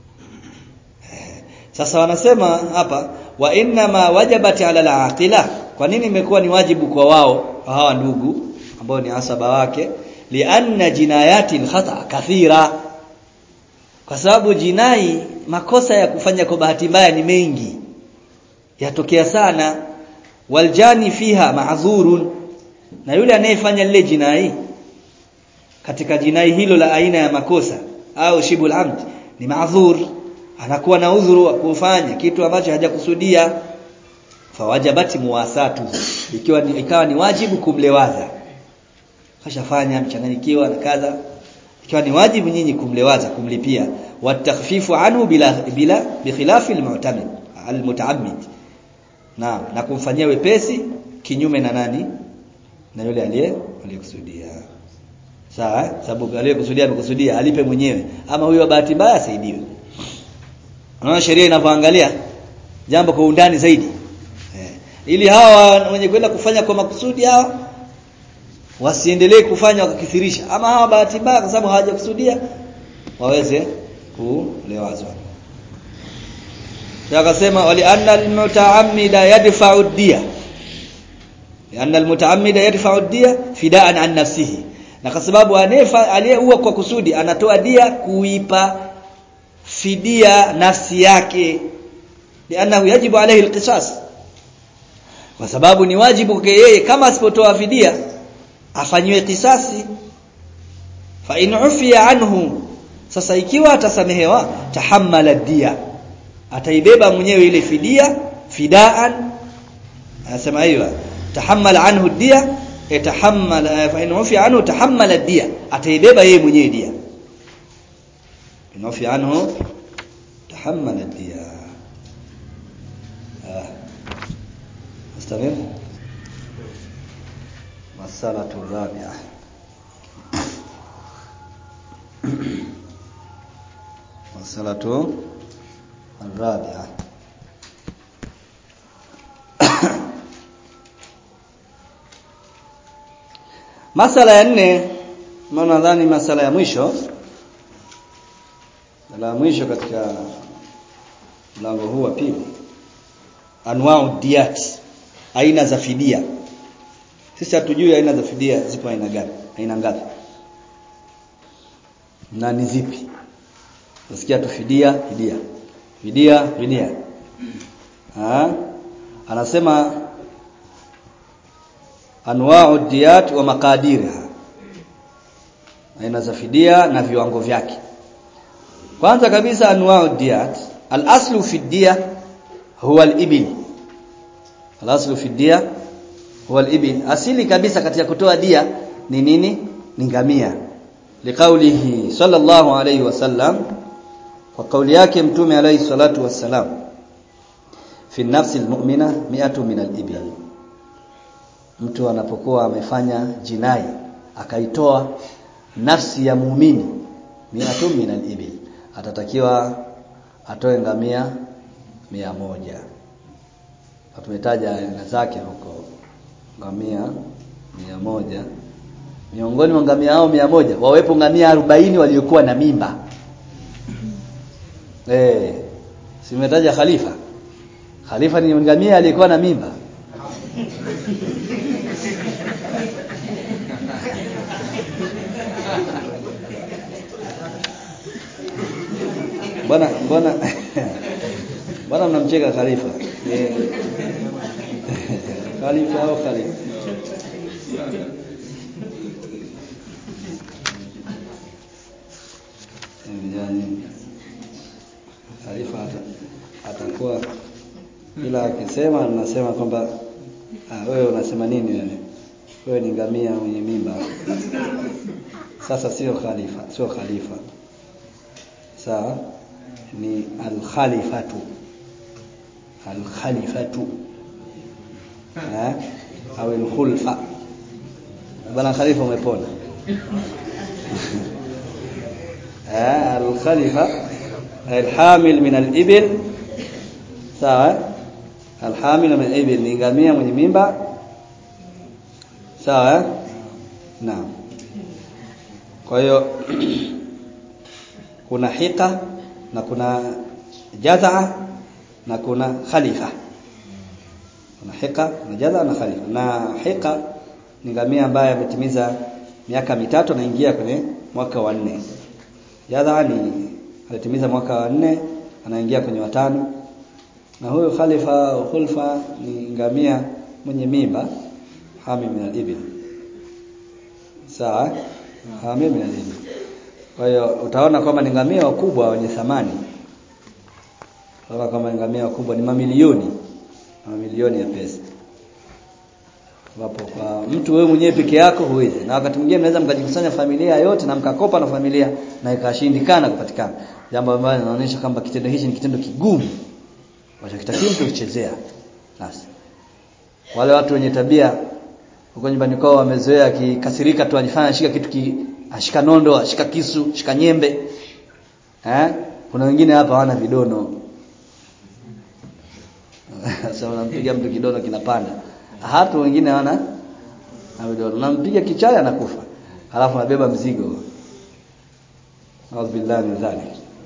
A: sasa wanasema hapa wa inna ma wajabat ala al-aqila kwa nini imekuwa ni wajibu kwa wao hawa ndugu ambao ni asaba wake lianna jinayati al-khata kathira kwa sababu jinai makosa ya kufanya kwa bahati mbaya ni mengi yatokea sana waljani fiha ma'zurun na yule anayefanya lile jinai katika jinai hilo la aina ya makosa au shibul amd ni ma'zur anakuwa na udhuru wa kufanya kitu ambacho hajakusudia fawajabati muwasatu ikiwa ni, ikawa ni wajibu kumlewaza kashafanya mchanganyikiwa na kadha ikiwa ni wajibu nyinyi kumlewaza kumlipia watakhfifu anhu bila bila bikhilafi almu'tamid almutaammid na na kumfanyia wepesi kinyume na nani na yule aliye aliyekusudia sawa sababu aliyekusudia amekusudia alipe mwenyewe ama huyo bahati mbaya asaidiwe Unaona sheria inavyoangalia jambo kwa undani zaidi. Eh. Ili hawa wenye kwenda kufanya kwa makusudi hao wasiendelee kufanya wakakithirisha ama hawa bahati mbaya kwa sababu hawajakusudia waweze kulewazwa. Akasema wali anna almutaammida yadfa'u ad-diya. Lianna almutaammida yadfa'u ad-diya fida'an an nafsihi. Na kwa sababu anefa aliyeua kwa kusudi anatoa dia kuipa fidia nafsi yake lianahu yajibu alayhi alqisas kwa sababu ni wajibu kwake yeye kama asipotoa fidia afanyiwe kisasi fa in ufiya anhu sasa ikiwa atasamehewa tahammala dia ataibeba mwenyewe ile fidia fidaan anasema hiyo tahammala anhu dia itahammala fa in ufiya anhu tahammala dia ataibeba yeye mwenyewe dia inafi anhu tahammala diya مستمر مسألة الرابعة مسألة الرابعة masala ya nne maana nadhani masala ya mwisho la mwisho katika mlango huu wa pili anwau diyat aina za fidia sisi hatujui aina za fidia zipo aina gani aina ngapi na ni zipi nasikia tu fidia fidia fidia fidia ha? anasema anwau diyat wa makadiriha aina za fidia na viwango vyake kwanza kabisa anwau diyat al-aslu fi diya huwa al-ibil al-aslu fi diya huwa al-ibil asili kabisa katika kutoa dia ni nini ni ngamia liqaulihi sallallahu alayhi wasallam kwa kauli yake mtume alayhi salatu wassalam fi nafsi almu'mina mi'atu min al-ibil mtu anapokuwa amefanya jinai akaitoa nafsi ya muumini mi'atu min al-ibil atatakiwa atoe ngamia mia moja tumetaja aina zake huko ngamia mia moja miongoni mwa ngamia hao mia moja wawepo ngamia arobaini waliokuwa na mimba eh simetaja khalifa khalifa ni ngamia aliyekuwa na mimba Mbona mbona mbona mnamcheka Khalifa? Eh, Khalifa au Khalifa? Yani Khalifa ata- atakuwa ila akisema nasema kwamba ah, wewe unasema nini wewe? Wewe ni ngamia mwenye mimba. Sasa sio khalifa, sio khalifa. Sawa? Ni al-khalifatu. Al-khalifatu. Eh? Au al-khulfa. Bwana khalifa umepona. eh, al-khalifa al-hamil min al-ibil. Sawa? Al-hamil min al-ibil ni ngamia mwenye mimba. Sawa? eh? Naam. Kwa hiyo kuna hika na kuna jazaa na kuna khalifa. Kuna hika na jazaa na khalifa. Na hika ni ngamia ambaye ametimiza miaka mitatu anaingia kwenye mwaka wa nne. Jazaa ni alitimiza mwaka wa nne anaingia kwenye watano. Na huyo khalifa au khulfa ni ngamia mwenye mimba hami min al-ibil. Sawa? Hami min al-ibil. Kwa hiyo utaona kwamba ni ngamia wakubwa wenye thamani. Utaona kama ni ngamia wakubwa ni mamilioni. Mamilioni ya pesa. Wapo kwa mtu wewe mwenyewe peke yako huwezi. Na wakati mwingine mnaweza mkajikusanya familia yote na mkakopa na familia na ikashindikana kupatikana. Jambo ambalo linaonyesha kwamba kitendo hichi ni kitendo kigumu. Wachokitakiwa mtu kuchezea. Sasa wale watu wenye tabia huko nyumbani kwao wamezoea akikasirika tu ajifanya ashika kitu ki, ashika nondo, ashika kisu, ashika nyembe. Eh? Kuna wengine hapa hawana vidono. Sasa unampiga mtu kidono kinapanda. Hata wengine hawana na vidono. Unampiga kichaya anakufa. Halafu anabeba mzigo. A'udhu billahi min dhalik.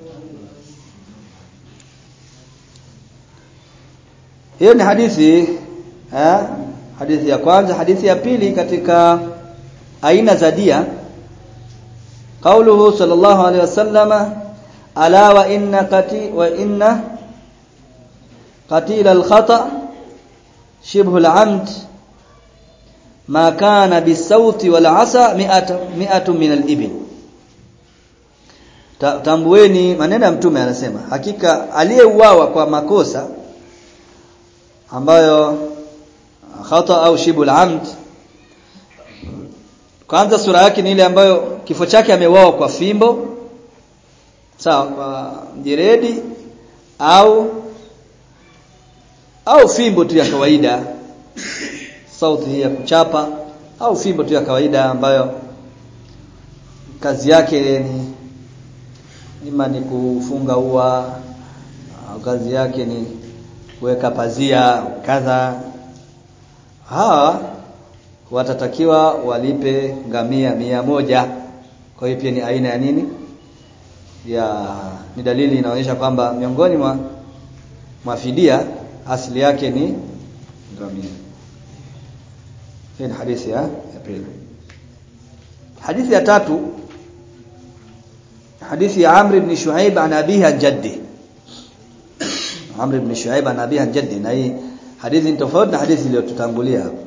A: Hiyo ni hadithi eh? Hadithi ya kwanza, hadithi ya pili katika aina za dia qauluhu sallallahu alaihi wasallama ala wa inna qati wa inna qatila al-khata shibhu al-amd ma kana bisauti wal asa mi'atu mi'atu min al-ibil Ta, tambueni maneno ya mtume anasema hakika aliyeuawa kwa makosa ambayo khata au shibul amd kwanza sura yake ni ile ambayo kifo chake ameuawa kwa fimbo sawa kwa mjeredi au au fimbo tu ya kawaida sauti hii ya kuchapa au fimbo tu ya kawaida ambayo kazi yake ni ima ni kufunga ua au kazi yake ni kuweka pazia kadha hawa watatakiwa walipe ngamia mia moja kwa hiyo pia ni aina ya nini ya ni dalili inaonyesha kwamba miongoni mwa mafidia asili yake ni ngamia hii ni hadithi ya, ya pili hadithi ya tatu hadithi ya Amr ibn Shuaib an abihi an jaddi Amr ibn Shuaib an abihi an jaddi na hii hadithi ni tofauti na hadithi iliyotutangulia hapo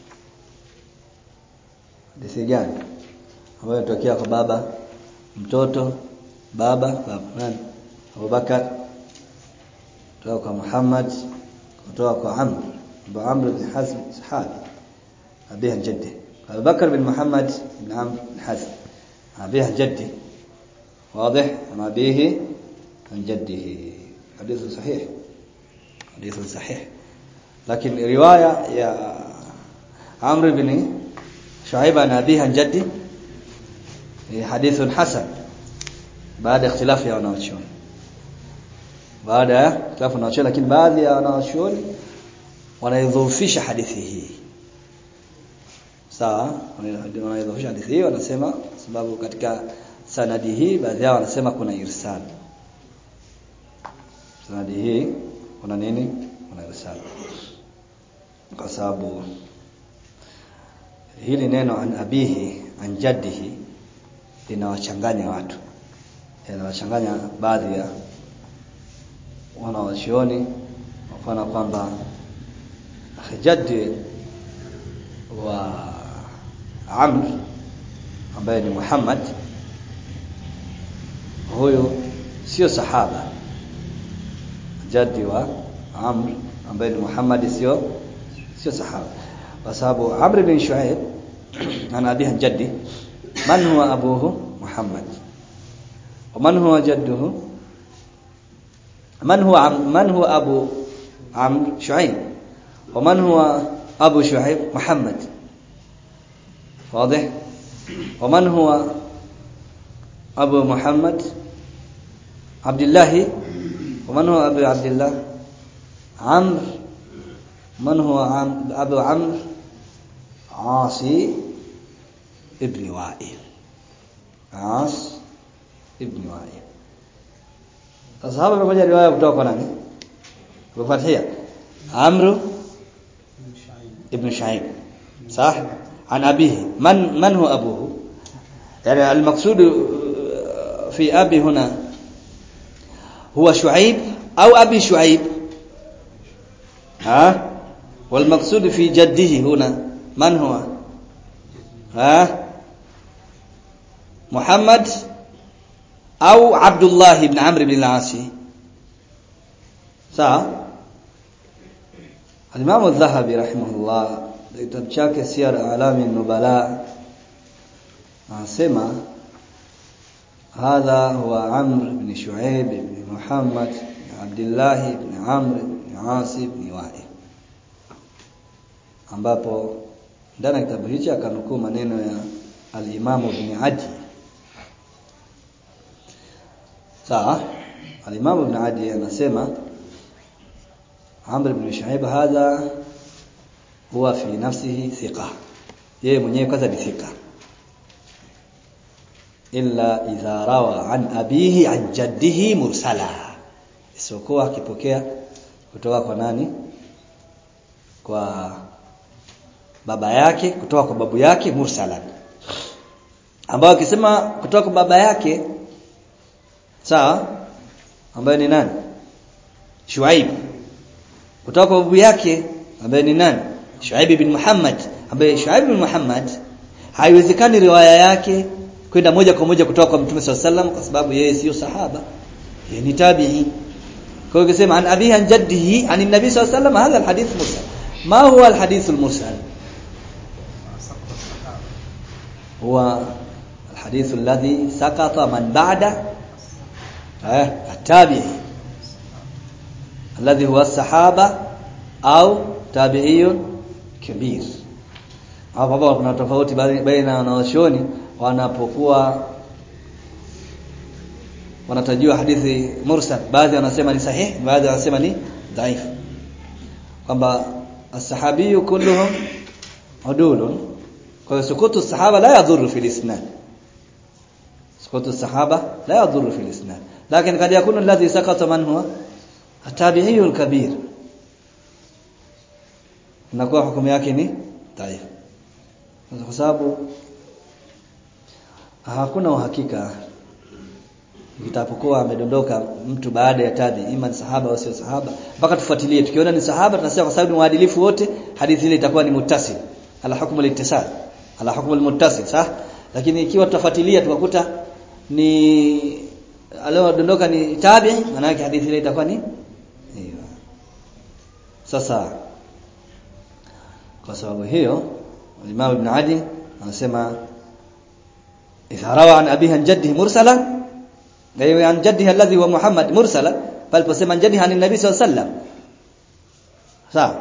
A: hadithi gani ambayo inatokea kwa baba mtoto baba baba nani Abubakar kutoka kwa Muhammad kutoka kwa Amr Abu Amr bin Hazm sahabi abihi an jaddi Abu Bakar bin Muhammad bin Amr bin Hazm abihi an jaddi واضح عن أبيه عن جده حديث صحيح حديث صحيح لكن رواية يا عمرو بن شعيب عن أبيه عن جده حديث حسن بعد اختلاف يا wanawachuoni baada ya ikhtilafu na wanawachuoni lakini baadhi ya wanawachuoni wanaidhoofisha hadithi hii sawa wanaidhoofisha hadithi hii wanasema sababu katika sanadi hii baadhi yao wanasema kuna irsal sanadi hii kuna nini kuna irsal kwa sababu hili neno an abihi an jaddihi linawachanganya watu linawachanganya baadhi ya wanawachuoni wafana kwamba jaddi wa Amr ambaye ni Muhammad huyo sio sahaba jaddi wa Amr ambaye ni Muhammad sio sio sahaba kwa sababu Amr bin Shuaib ana abiha jaddi man huwa abuhu Muhammad ومن هو جده من هو عم من هو أبو عمرو شعيب ومن هو أبو شعيب محمد واضح ومن هو أبو محمد عبد الله ومن هو أبو عبد الله عمرو من هو عم أبو عمرو عاصي ابن وائل عاص ibn Wa'il. Sasa hapa pamoja riwaya kutoka kwa nani? Kwa Fathia. Amr ibn Shu'aib. صح؟ عن أبيه من من هو أبوه؟ يعني المقصود في أبي هنا هو شعيب أو أبي شعيب ها والمقصود في جده هنا من هو ها محمد au Abdullah ibn Amr ibn al-As sawa Al-Imam al-Dhahabi rahimahullah kitabu chake Siyar A'lami Nubala anasema hadha huwa Amr ibn Shu'aib ibn Muhammad ibn Abdullah ibn Amr ibn As ibn Wa'il ambapo ndani ya kitabu hicho akanukuu maneno ya al-Imam ibn Adi sawa al-Imam Ibn Adi anasema Amr ibn Shu'aib hadha huwa fi nafsihi thiqa yeye mwenyewe kwanza ni thika illa idha rawa an abihi an jaddihi mursala isokuwa akipokea kutoka kwa nani kwa baba yake kutoka kwa babu yake mursalan ambao akisema kutoka kwa baba yake sawa ambaye ni nani Shuaib kutoka kwa babu yake ambaye ni nani Shuaib bin Muhammad ambaye Shuaib bin Muhammad haiwezekani riwaya yake kwenda moja kwa moja kutoka kwa Mtume SAW kwa sababu yeye sio sahaba yeye ni tabi'i kwa hiyo ukisema an abihi an jaddihi an nabi SAW hadha alhadith mursal ma huwa alhadith almursal هو الحديث الذي سقط من بعد التابعي الذي هو الصحابة أو تابعي كبير hapo kuna tofauti baina wanaoshoni wanapokuwa wanatajiwa hadithi mursal baadhi wanasema ni sahih baadhi wanasema ni dhaif kwamba as-sahabi kulluhum udulun kwa sukutu sahaba la yadhuru fi al-isnad sukutu sahaba la yadhuru fi al-isnad lakini kad yakunu alladhi sakata man huwa at-tabi'i al-kabir inakuwa hukumu yake ni dhaif kwa sababu hakuna uhakika itapokuwa amedondoka mtu baada ya tabi ima ni sahaba au sio sahaba mpaka tufuatilie tukiona ni sahaba tunasema kwa sababu ni waadilifu wote hadithi ile itakuwa ni muttasil ala hukmu al-ittisal ala hukmu al-muttasil sah lakini ikiwa tutafuatilia tukakuta ni aliyodondoka ni tabi maana yake hadithi ile itakuwa ni hiyo sasa kwa sababu hiyo Imam Ibn Adi anasema idha rawa an abihi an jaddihi mursala غير عن جده الذي هو محمد مرسلا بل بسم عن جده عن النبي صلى الله عليه وسلم صح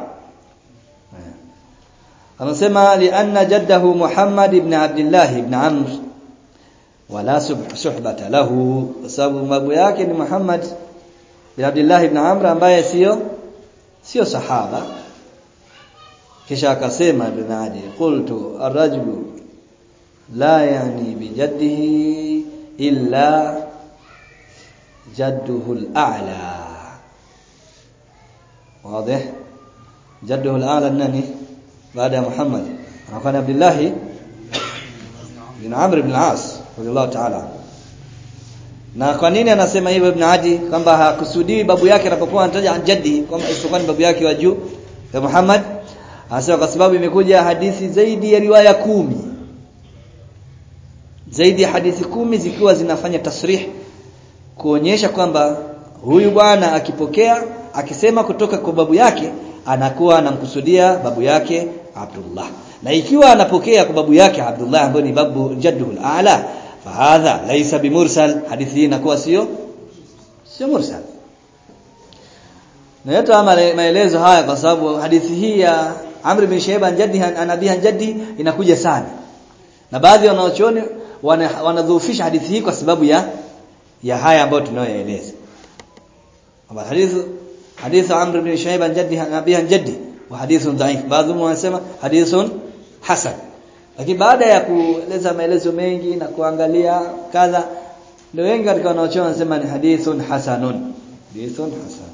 A: anasema lianna jaddahu Muhammad ibn Abdullah ibn Amr wala suhbata lahu kwa sababu babu yake ni Muhammad ibn Abdullah ibn Amr ambaye sio sio sahaba kisha akasema ibn Adi qultu ar-rajulu la yani bi jaddihi illa جده الأعلى واضح جده الأعلى النني بعد محمد وكان عبد الله bin Amr ibn al-As radiyallahu ta'ala na kwa nini anasema hivyo Ibn Adi kwamba hakusudii babu yake anapokuwa anataja jaddi kwamba isipokuwa ni babu yake wa juu ya Muhammad anasema kwa sababu imekuja hadithi zaidi ya riwaya kumi zaidi ya hadithi kumi zikiwa zinafanya tasrih kuonyesha kwamba huyu bwana akipokea akisema kutoka kwa babu yake anakuwa anamkusudia babu yake Abdullah na ikiwa anapokea kwa babu yake Abdullah ambaye ni babu jadduhul a'la fahadha laysa bimursal hadithi hii inakuwa sio sio mursal na yote maelezo haya kwa sababu hadithi hii ya Amr bin Shayba jaddi anabiha jaddi inakuja sana na baadhi wanaochuoni wanadhoofisha hadithi hii kwa sababu ya ya haya ambayo tunayoeleza kwamba hadithi hadithi Amr bin Shayba jaddi anabiha jaddi wa hadithun dhaif baadhi wanasema hadithun hasan lakini baada ya kueleza maelezo mengi na kuangalia kadha ndio wengi katika wanaochuoni wanasema ni hadithun hasanun hadithun hasan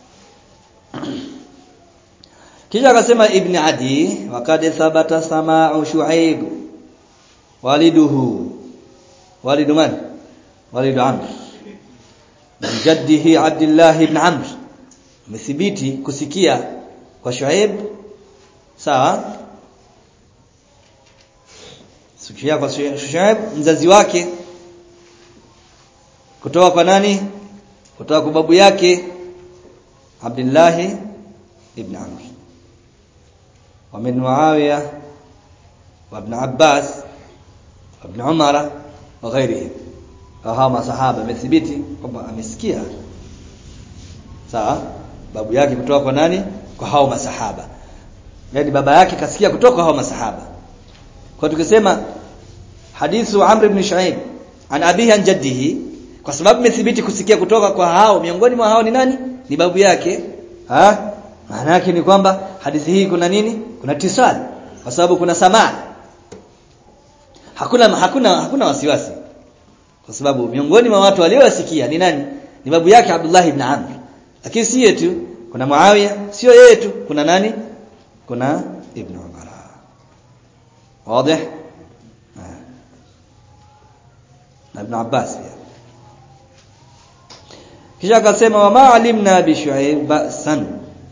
A: kisha akasema ibn adi wakad thabata sama'u shu'aib waliduhu walidu man walidu amr min jaddihi abdullah ibn amr umethibiti kusikia kwa shu'aib sawa sikia kwa shu'aib mzazi wake kutoka kwa nani kutoka kwa babu yake abdullah ibn amr ومن معاوية وابن عباس وابن عمر وغيرهم hawa masahaba amethibiti kwamba amesikia sawa babu yake kutoka kwa nani kwa hao masahaba yani baba yake kasikia kutoka kwa hao masahaba kwa tukisema hadithu Amr ibn Shu'aib an abihi an jaddihi kwa sababu imethibiti kusikia kutoka kwa hao miongoni mwa hao ni nani ni babu yake ha maana yake ni kwamba hadithi hii kuna nini kuna tisal kwa sababu kuna samaa hakuna hakuna hakuna wasiwasi kwa sababu miongoni mwa watu waliowasikia ni nani ni babu yake Abdullah ibn Amr lakini si yetu kuna Muawiya sio yeye tu kuna nani kuna Ibn Umar wazi na Ibn Abbas pia kisha akasema wa ma alimna bi Shu'aib ba'san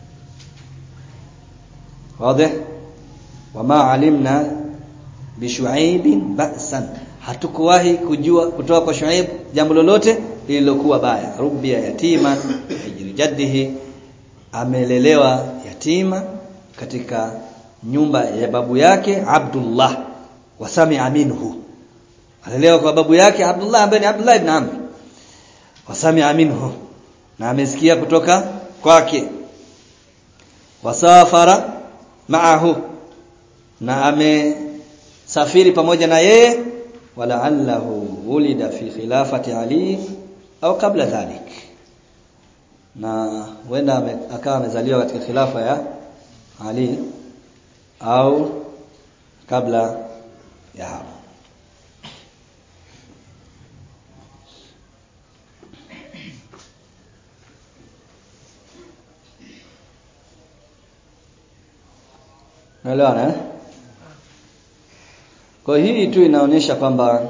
A: واضح وما علمنا بشعيب بأسا hatukuwahi kujua kutoka kwa Shuaib jambo lolote lililokuwa baya rubia yatima hijri jaddihi amelelewa yatima katika nyumba ya babu yake Abdullah wasami'a minhu alelewa kwa babu yake Abdullah ambaye ni Abdullah ibn Amr wasami'a minhu na amesikia kutoka kwake wasafara maahu na amesafiri pamoja na yeye wala'allahu wulida fi khilafati Ali au kabla dhalik na huenda akawa amezaliwa katika khilafa ya Ali au kabla ya hapo Naelewana eh? Kwa hii tu inaonyesha kwamba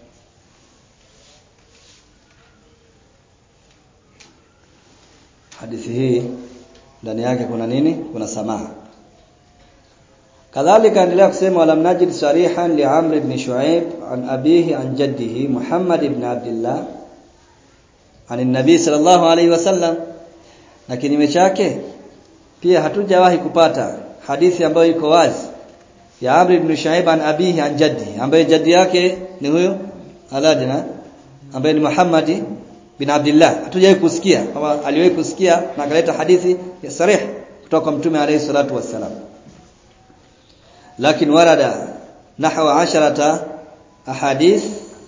A: hadithi hii ndani yake kuna nini? Kuna samaha. Kadhalika endelea kusema walam najid sarihan li Amr ibn Shu'aib an abihi an jaddihi Muhammad ibn Abdullah an nabi sallallahu alayhi wasallam na kinyume chake pia hatujawahi kupata hadithi ambayo iko wazi ya Amr ibn Shu'aib an abihi an jaddi ambaye jaddi yake ni huyo Aladina ambaye ni Muhammad bin Abdullah hatujawahi kusikia kama aliwahi kusikia na akaleta hadithi ya sarih kutoka kwa mtume alayhi salatu wassalam lakini warada nahwa asharata ahadith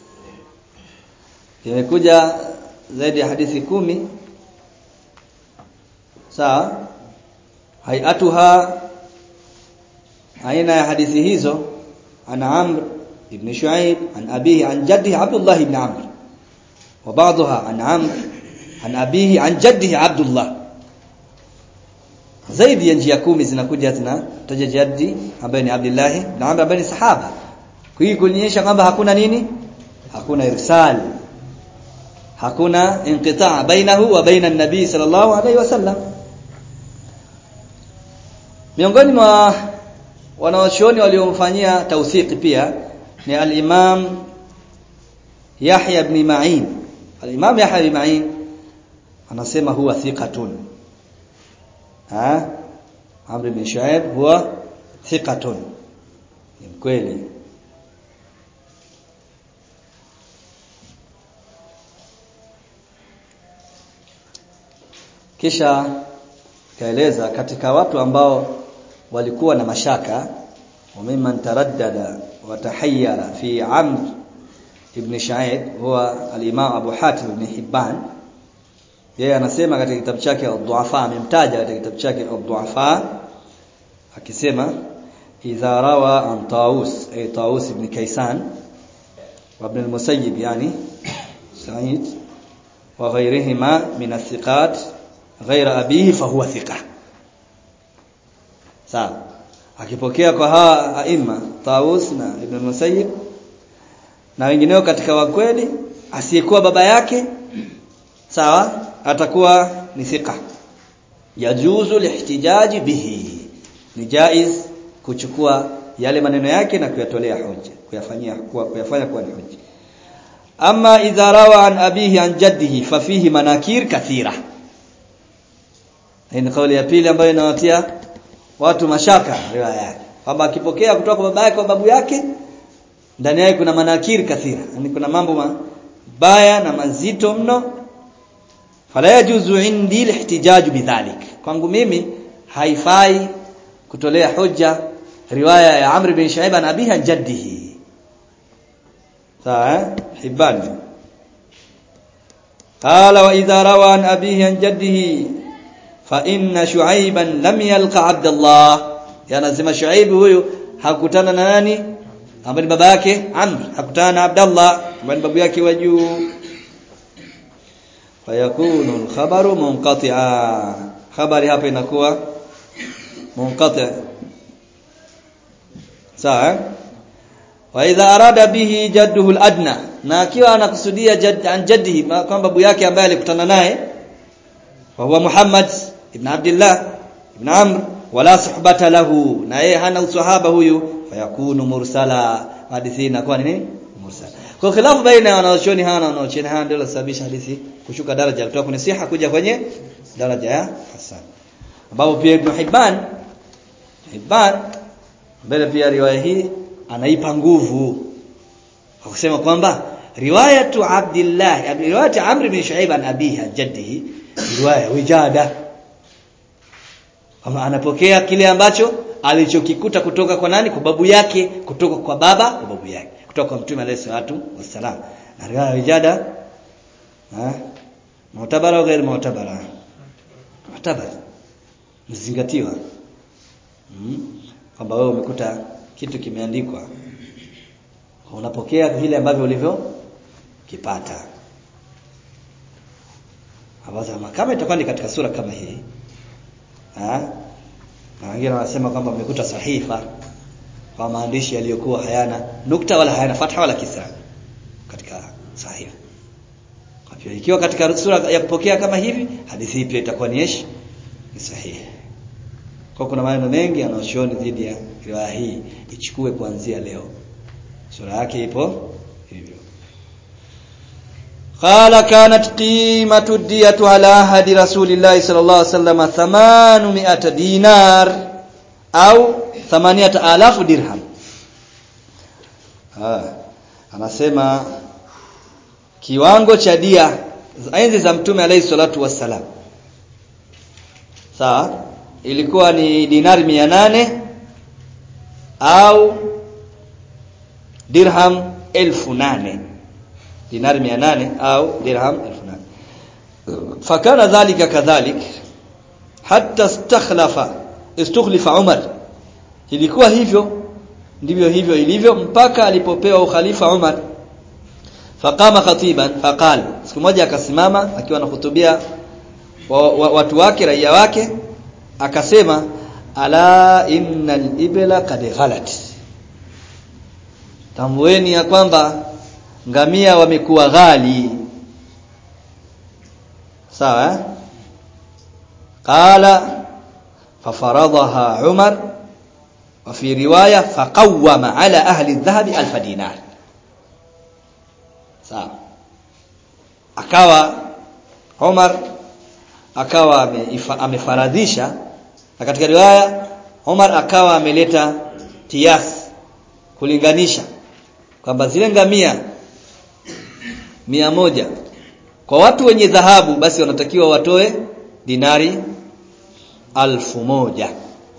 A: imekuja zaidi ya hadithi kumi sawa hayatuha aina ya hadithi hizo ana Amr ibn Shu'aib an abihi an jaddihi Abdullah ibn Amr wa ba'daha an Amr an abihi an jaddihi Abdullah zaidi ya njia kumi zinakuja zinataja jaddi ambaye ni Abdullah ibn Amr ambaye ni sahaba hii kuonyesha kwamba hakuna nini hakuna irsal hakuna inqitaa bainahu wa baina nabii sallallahu alaihi wasallam miongoni mwa wanawachuoni waliomfanyia tawthiki pia ni al-Imam Yahya ibn Ma'in al-Imam Yahya ibn Ma'in anasema huwa thiqatun ha Amr ibn Shu'aib huwa thiqatun ni mkweli kisha kaeleza katika watu ambao walikuwa na mashaka وممن تردد وتحير في عمرو ibn Sha'ib huwa al-Imam Abu Hatim ibn Hibban yeye anasema katika kitabu chake Ad-Du'afa amemtaja katika kitabu chake Ad-Du'afa akisema idha rawa an Tawus ay Tawus ibn Kaysan wa ibn al-Musayyib yani Sa'id wa ghayrihima min athiqat ghayra abihi fa huwa thiqa sawa akipokea kwa hawa aima Tawus na Ibn Musayyib na wengineo katika wakweli asiyekuwa baba yake sawa atakuwa ni thika yajuzu lihtijaji bihi ni jaiz kuchukua yale maneno yake na kuyatolea hoja kuyafanyia kuwa kuyafanya kuwa ni hoja ama idha rawa an abihi an jaddihi fa fihi manakir kathira hii ni kauli ya pili ambayo inawatia watu mashaka riwaya yake kwamba akipokea kutoka kwa baba yake kwa babu yake ndani yake kuna manakiri kathira yani kuna mambo mabaya na mazito mno fala yajuzu indi lihtijaj bidhalik kwangu mimi haifai kutolea hoja riwaya ya Amr bin Shu'aib an abiha jaddihi sawa hibban qala wa idha rawa an abihi an jaddihi fa inna shu'aiban lam yalqa abdallah yanasema shuaib huyu hakutana na nani ambaye ni baba yake amr hakutana na abdallah ambaye ni babu yake wa juu fayakunu al-khabaru munqati'a habari hapa inakuwa munqati' sawa wa idha arada bihi jadduhu al-adna na akiwa anakusudia jadd an jaddihi kwamba babu yake ambaye alikutana naye wa huwa Muhammad ibn Abdullah ibn Amr wala suhbata lahu na yeye hana usahaba huyu fayakunu mursala hadithi inakuwa nini mursala kwa khilafu baina ya wanaochoni hawa na wanaochoni hawa ndio sababisha hadithi kushuka daraja kutoka kwenye siha kuja kwenye daraja ya hasan ambapo pia Ibn Hibban Hibban mbele pia riwaya hii anaipa nguvu kwa kusema kwamba riwayatu Abdullah riwayatu Amr bin Shu'aib an abihi an jaddihi riwaya wijada kama anapokea kile ambacho alichokikuta kutoka kwa nani kwa babu yake kutoka kwa baba kwa babu yake kutoka kwa mtume alayhi salatu wassalam na riwaya wijada ha mu'tabara au ghair mu'tabara mu'tabara mzingatiwa hmm? kwamba wewe umekuta kitu kimeandikwa unapokea vile ambavyo ulivyo kipata Hawaza kama itakuwa ni katika sura kama hii ha? na wengine wanasema kwamba umekuta sahifa kwa maandishi yaliyokuwa hayana nukta wala hayana fatha wala kisra katika sahifa kwa hiyo ikiwa katika sura ya kupokea kama hivi hadithi pia itakuwa ni ish ni sahihi kwa kuna maneno mengi yanayoshoni dhidi ya riwaya hii ichukue kuanzia leo sura yake ipo hivyo قال كانت قيمة الدية على عهد رسول الله صلى الله عليه وسلم 800 دينار أو 8000 درهم ah anasema kiwango cha dia enzi za mtume alayhi salatu wassalam sawa ilikuwa ni dinari 800 au dirham 1800 dinari 800 au dirham 1800 fakana dhalika kadhalik hatta istakhlafa istukhlifa Umar ilikuwa hivyo ndivyo hivyo ilivyo mpaka alipopewa ukhalifa Umar faqama khatiban faqal siku moja akasimama akiwa anahutubia wa, wa, watu wake raia wake akasema ala innal ibla qad ghalat tambueni ya kwamba ngamia wamekuwa ghali sawa eh? qala fafaradaha umar wa fi riwaya faqawwama ala ahli dhahabi alf dinar sawa akawa Umar akawa ameifa- amefaradhisha na katika riwaya Umar akawa ameleta kiasi kulinganisha kwamba zile ngamia mia moja kwa watu wenye dhahabu basi wanatakiwa watoe dinari alfu moja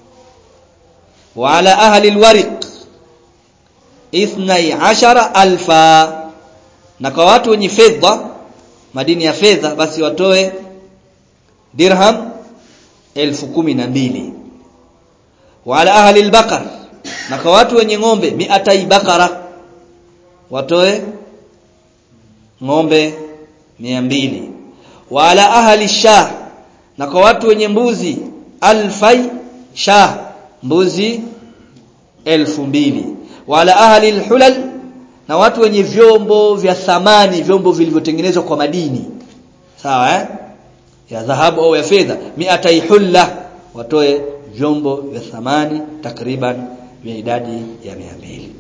A: wa ala ahli alwariq ithnai ashara alfa na kwa watu wenye fedha madini ya fedha basi watoe dirham elfu kumi na mbili wa ala ahli albaqar na kwa watu wenye ng'ombe miatai bakara watoe ng'ombe mia mbili wa ala ahli shah na kwa watu wenye mbuzi alfai shah mbuzi elfu mbili wa ala ahli alhulal na watu wenye vyombo vya thamani vyombo vilivyotengenezwa kwa madini sawa eh ya dhahabu au ya fedha miatai hulla watoe vyombo vya thamani takriban vya idadi ya mia mbili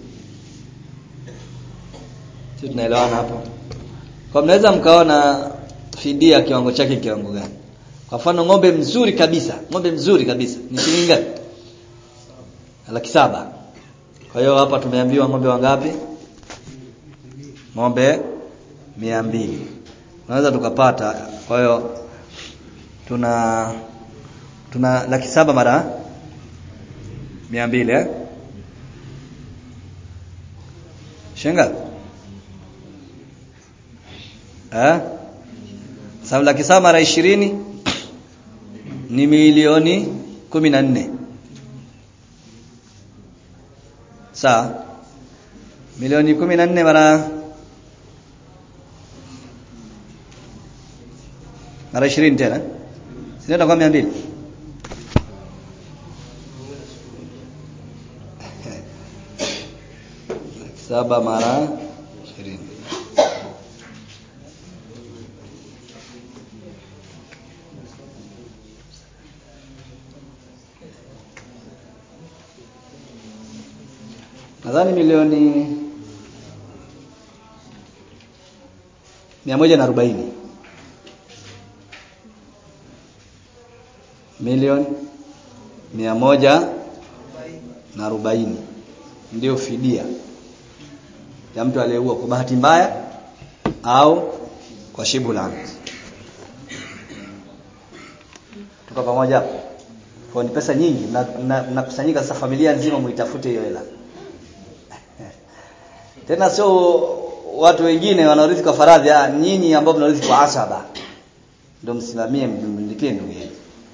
A: sisi tunaelewana hapo kwa mnaweza mkaona fidia kiwango chake kiwango gani kwa mfano ng'ombe mzuri kabisa ng'ombe mzuri kabisa ni shilingi ngapi laki saba kwa hiyo hapa tumeambiwa ng'ombe wangapi ng'ombe mia mbili unaweza tukapata kwa hiyo tuna tuna laki saba mara mia mbili eh? shinga eh? sababu laki saba mara ishirini ni milioni kumi na nne sawa milioni kumi na nne mara mara ishirini tena sinaenda kwa mia mbili Laki saba mara ishirini nadhani milioni mia moja na arobaini milioni mia moja na arobaini ndio fidia ya mtu aliyeua kwa bahati mbaya au kwa shibu la amdi. tuko pamoja hapo kwa ni pesa nyingi mnakusanyika mna, mnakusanyika sasa familia nzima muitafute hiyo hela tena sio watu wengine wanaorithi kwa faradhi ah, nyinyi ambao mnaorithi kwa asaba ndio msimamie mlipie ndugu yenu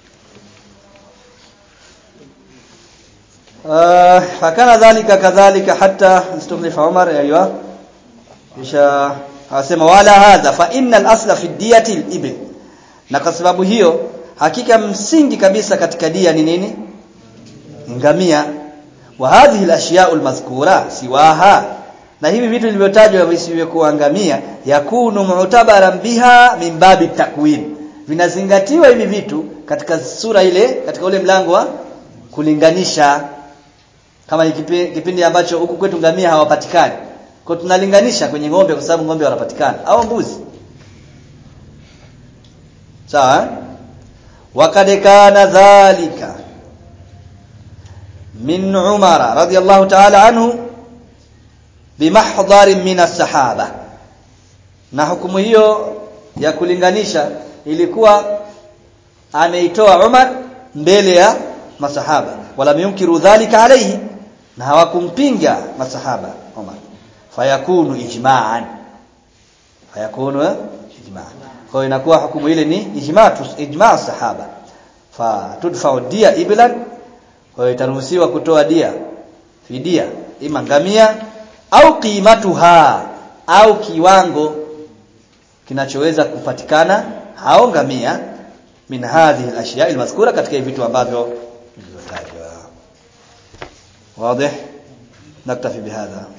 A: آه فكان ذلك كذلك حتى استخلف عمر ايوه kisha akasema wala hadha fa innal asla fi diyati al-ibl na kwa sababu hiyo hakika msingi kabisa katika dia ni nini ngamia wa hadhihi al-ashya'u al-madhkura siwaha na hivi vitu vilivyotajwa visivyokuwa ngamia yakunu mu'tabaran biha min babi takwin vinazingatiwa hivi vitu katika sura ile katika ule mlango wa kulinganisha kama ni kipi- kipindi ambacho huku kwetu ngamia hawapatikani kwa tunalinganisha kwenye ng'ombe kwa sababu ng'ombe wanapatikana au mbuzi sawa eh? wakad kana dhalika min umara radiyallahu ta'ala anhu bimahdharin min as-sahaba na hukumu hiyo ya kulinganisha ilikuwa ameitoa Umar mbele ya masahaba wala yunkiru dhalika alayhi na hawakumpinga masahaba Umar fayakunu ijma'an fayakunu eh, ijma'an kwa hiyo inakuwa hukumu ile ni ijma' tus- ijma' sahaba fa tudfa'u dia iblan kwa hiyo itaruhusiwa kutoa dia fidia ima ngamia au qimatuha au kiwango kinachoweza kupatikana hao ngamia min hadhihi al-ashya' al-mazkura katika hivi vitu ambavyo vilivyotajwa واضح نكتفي بهذا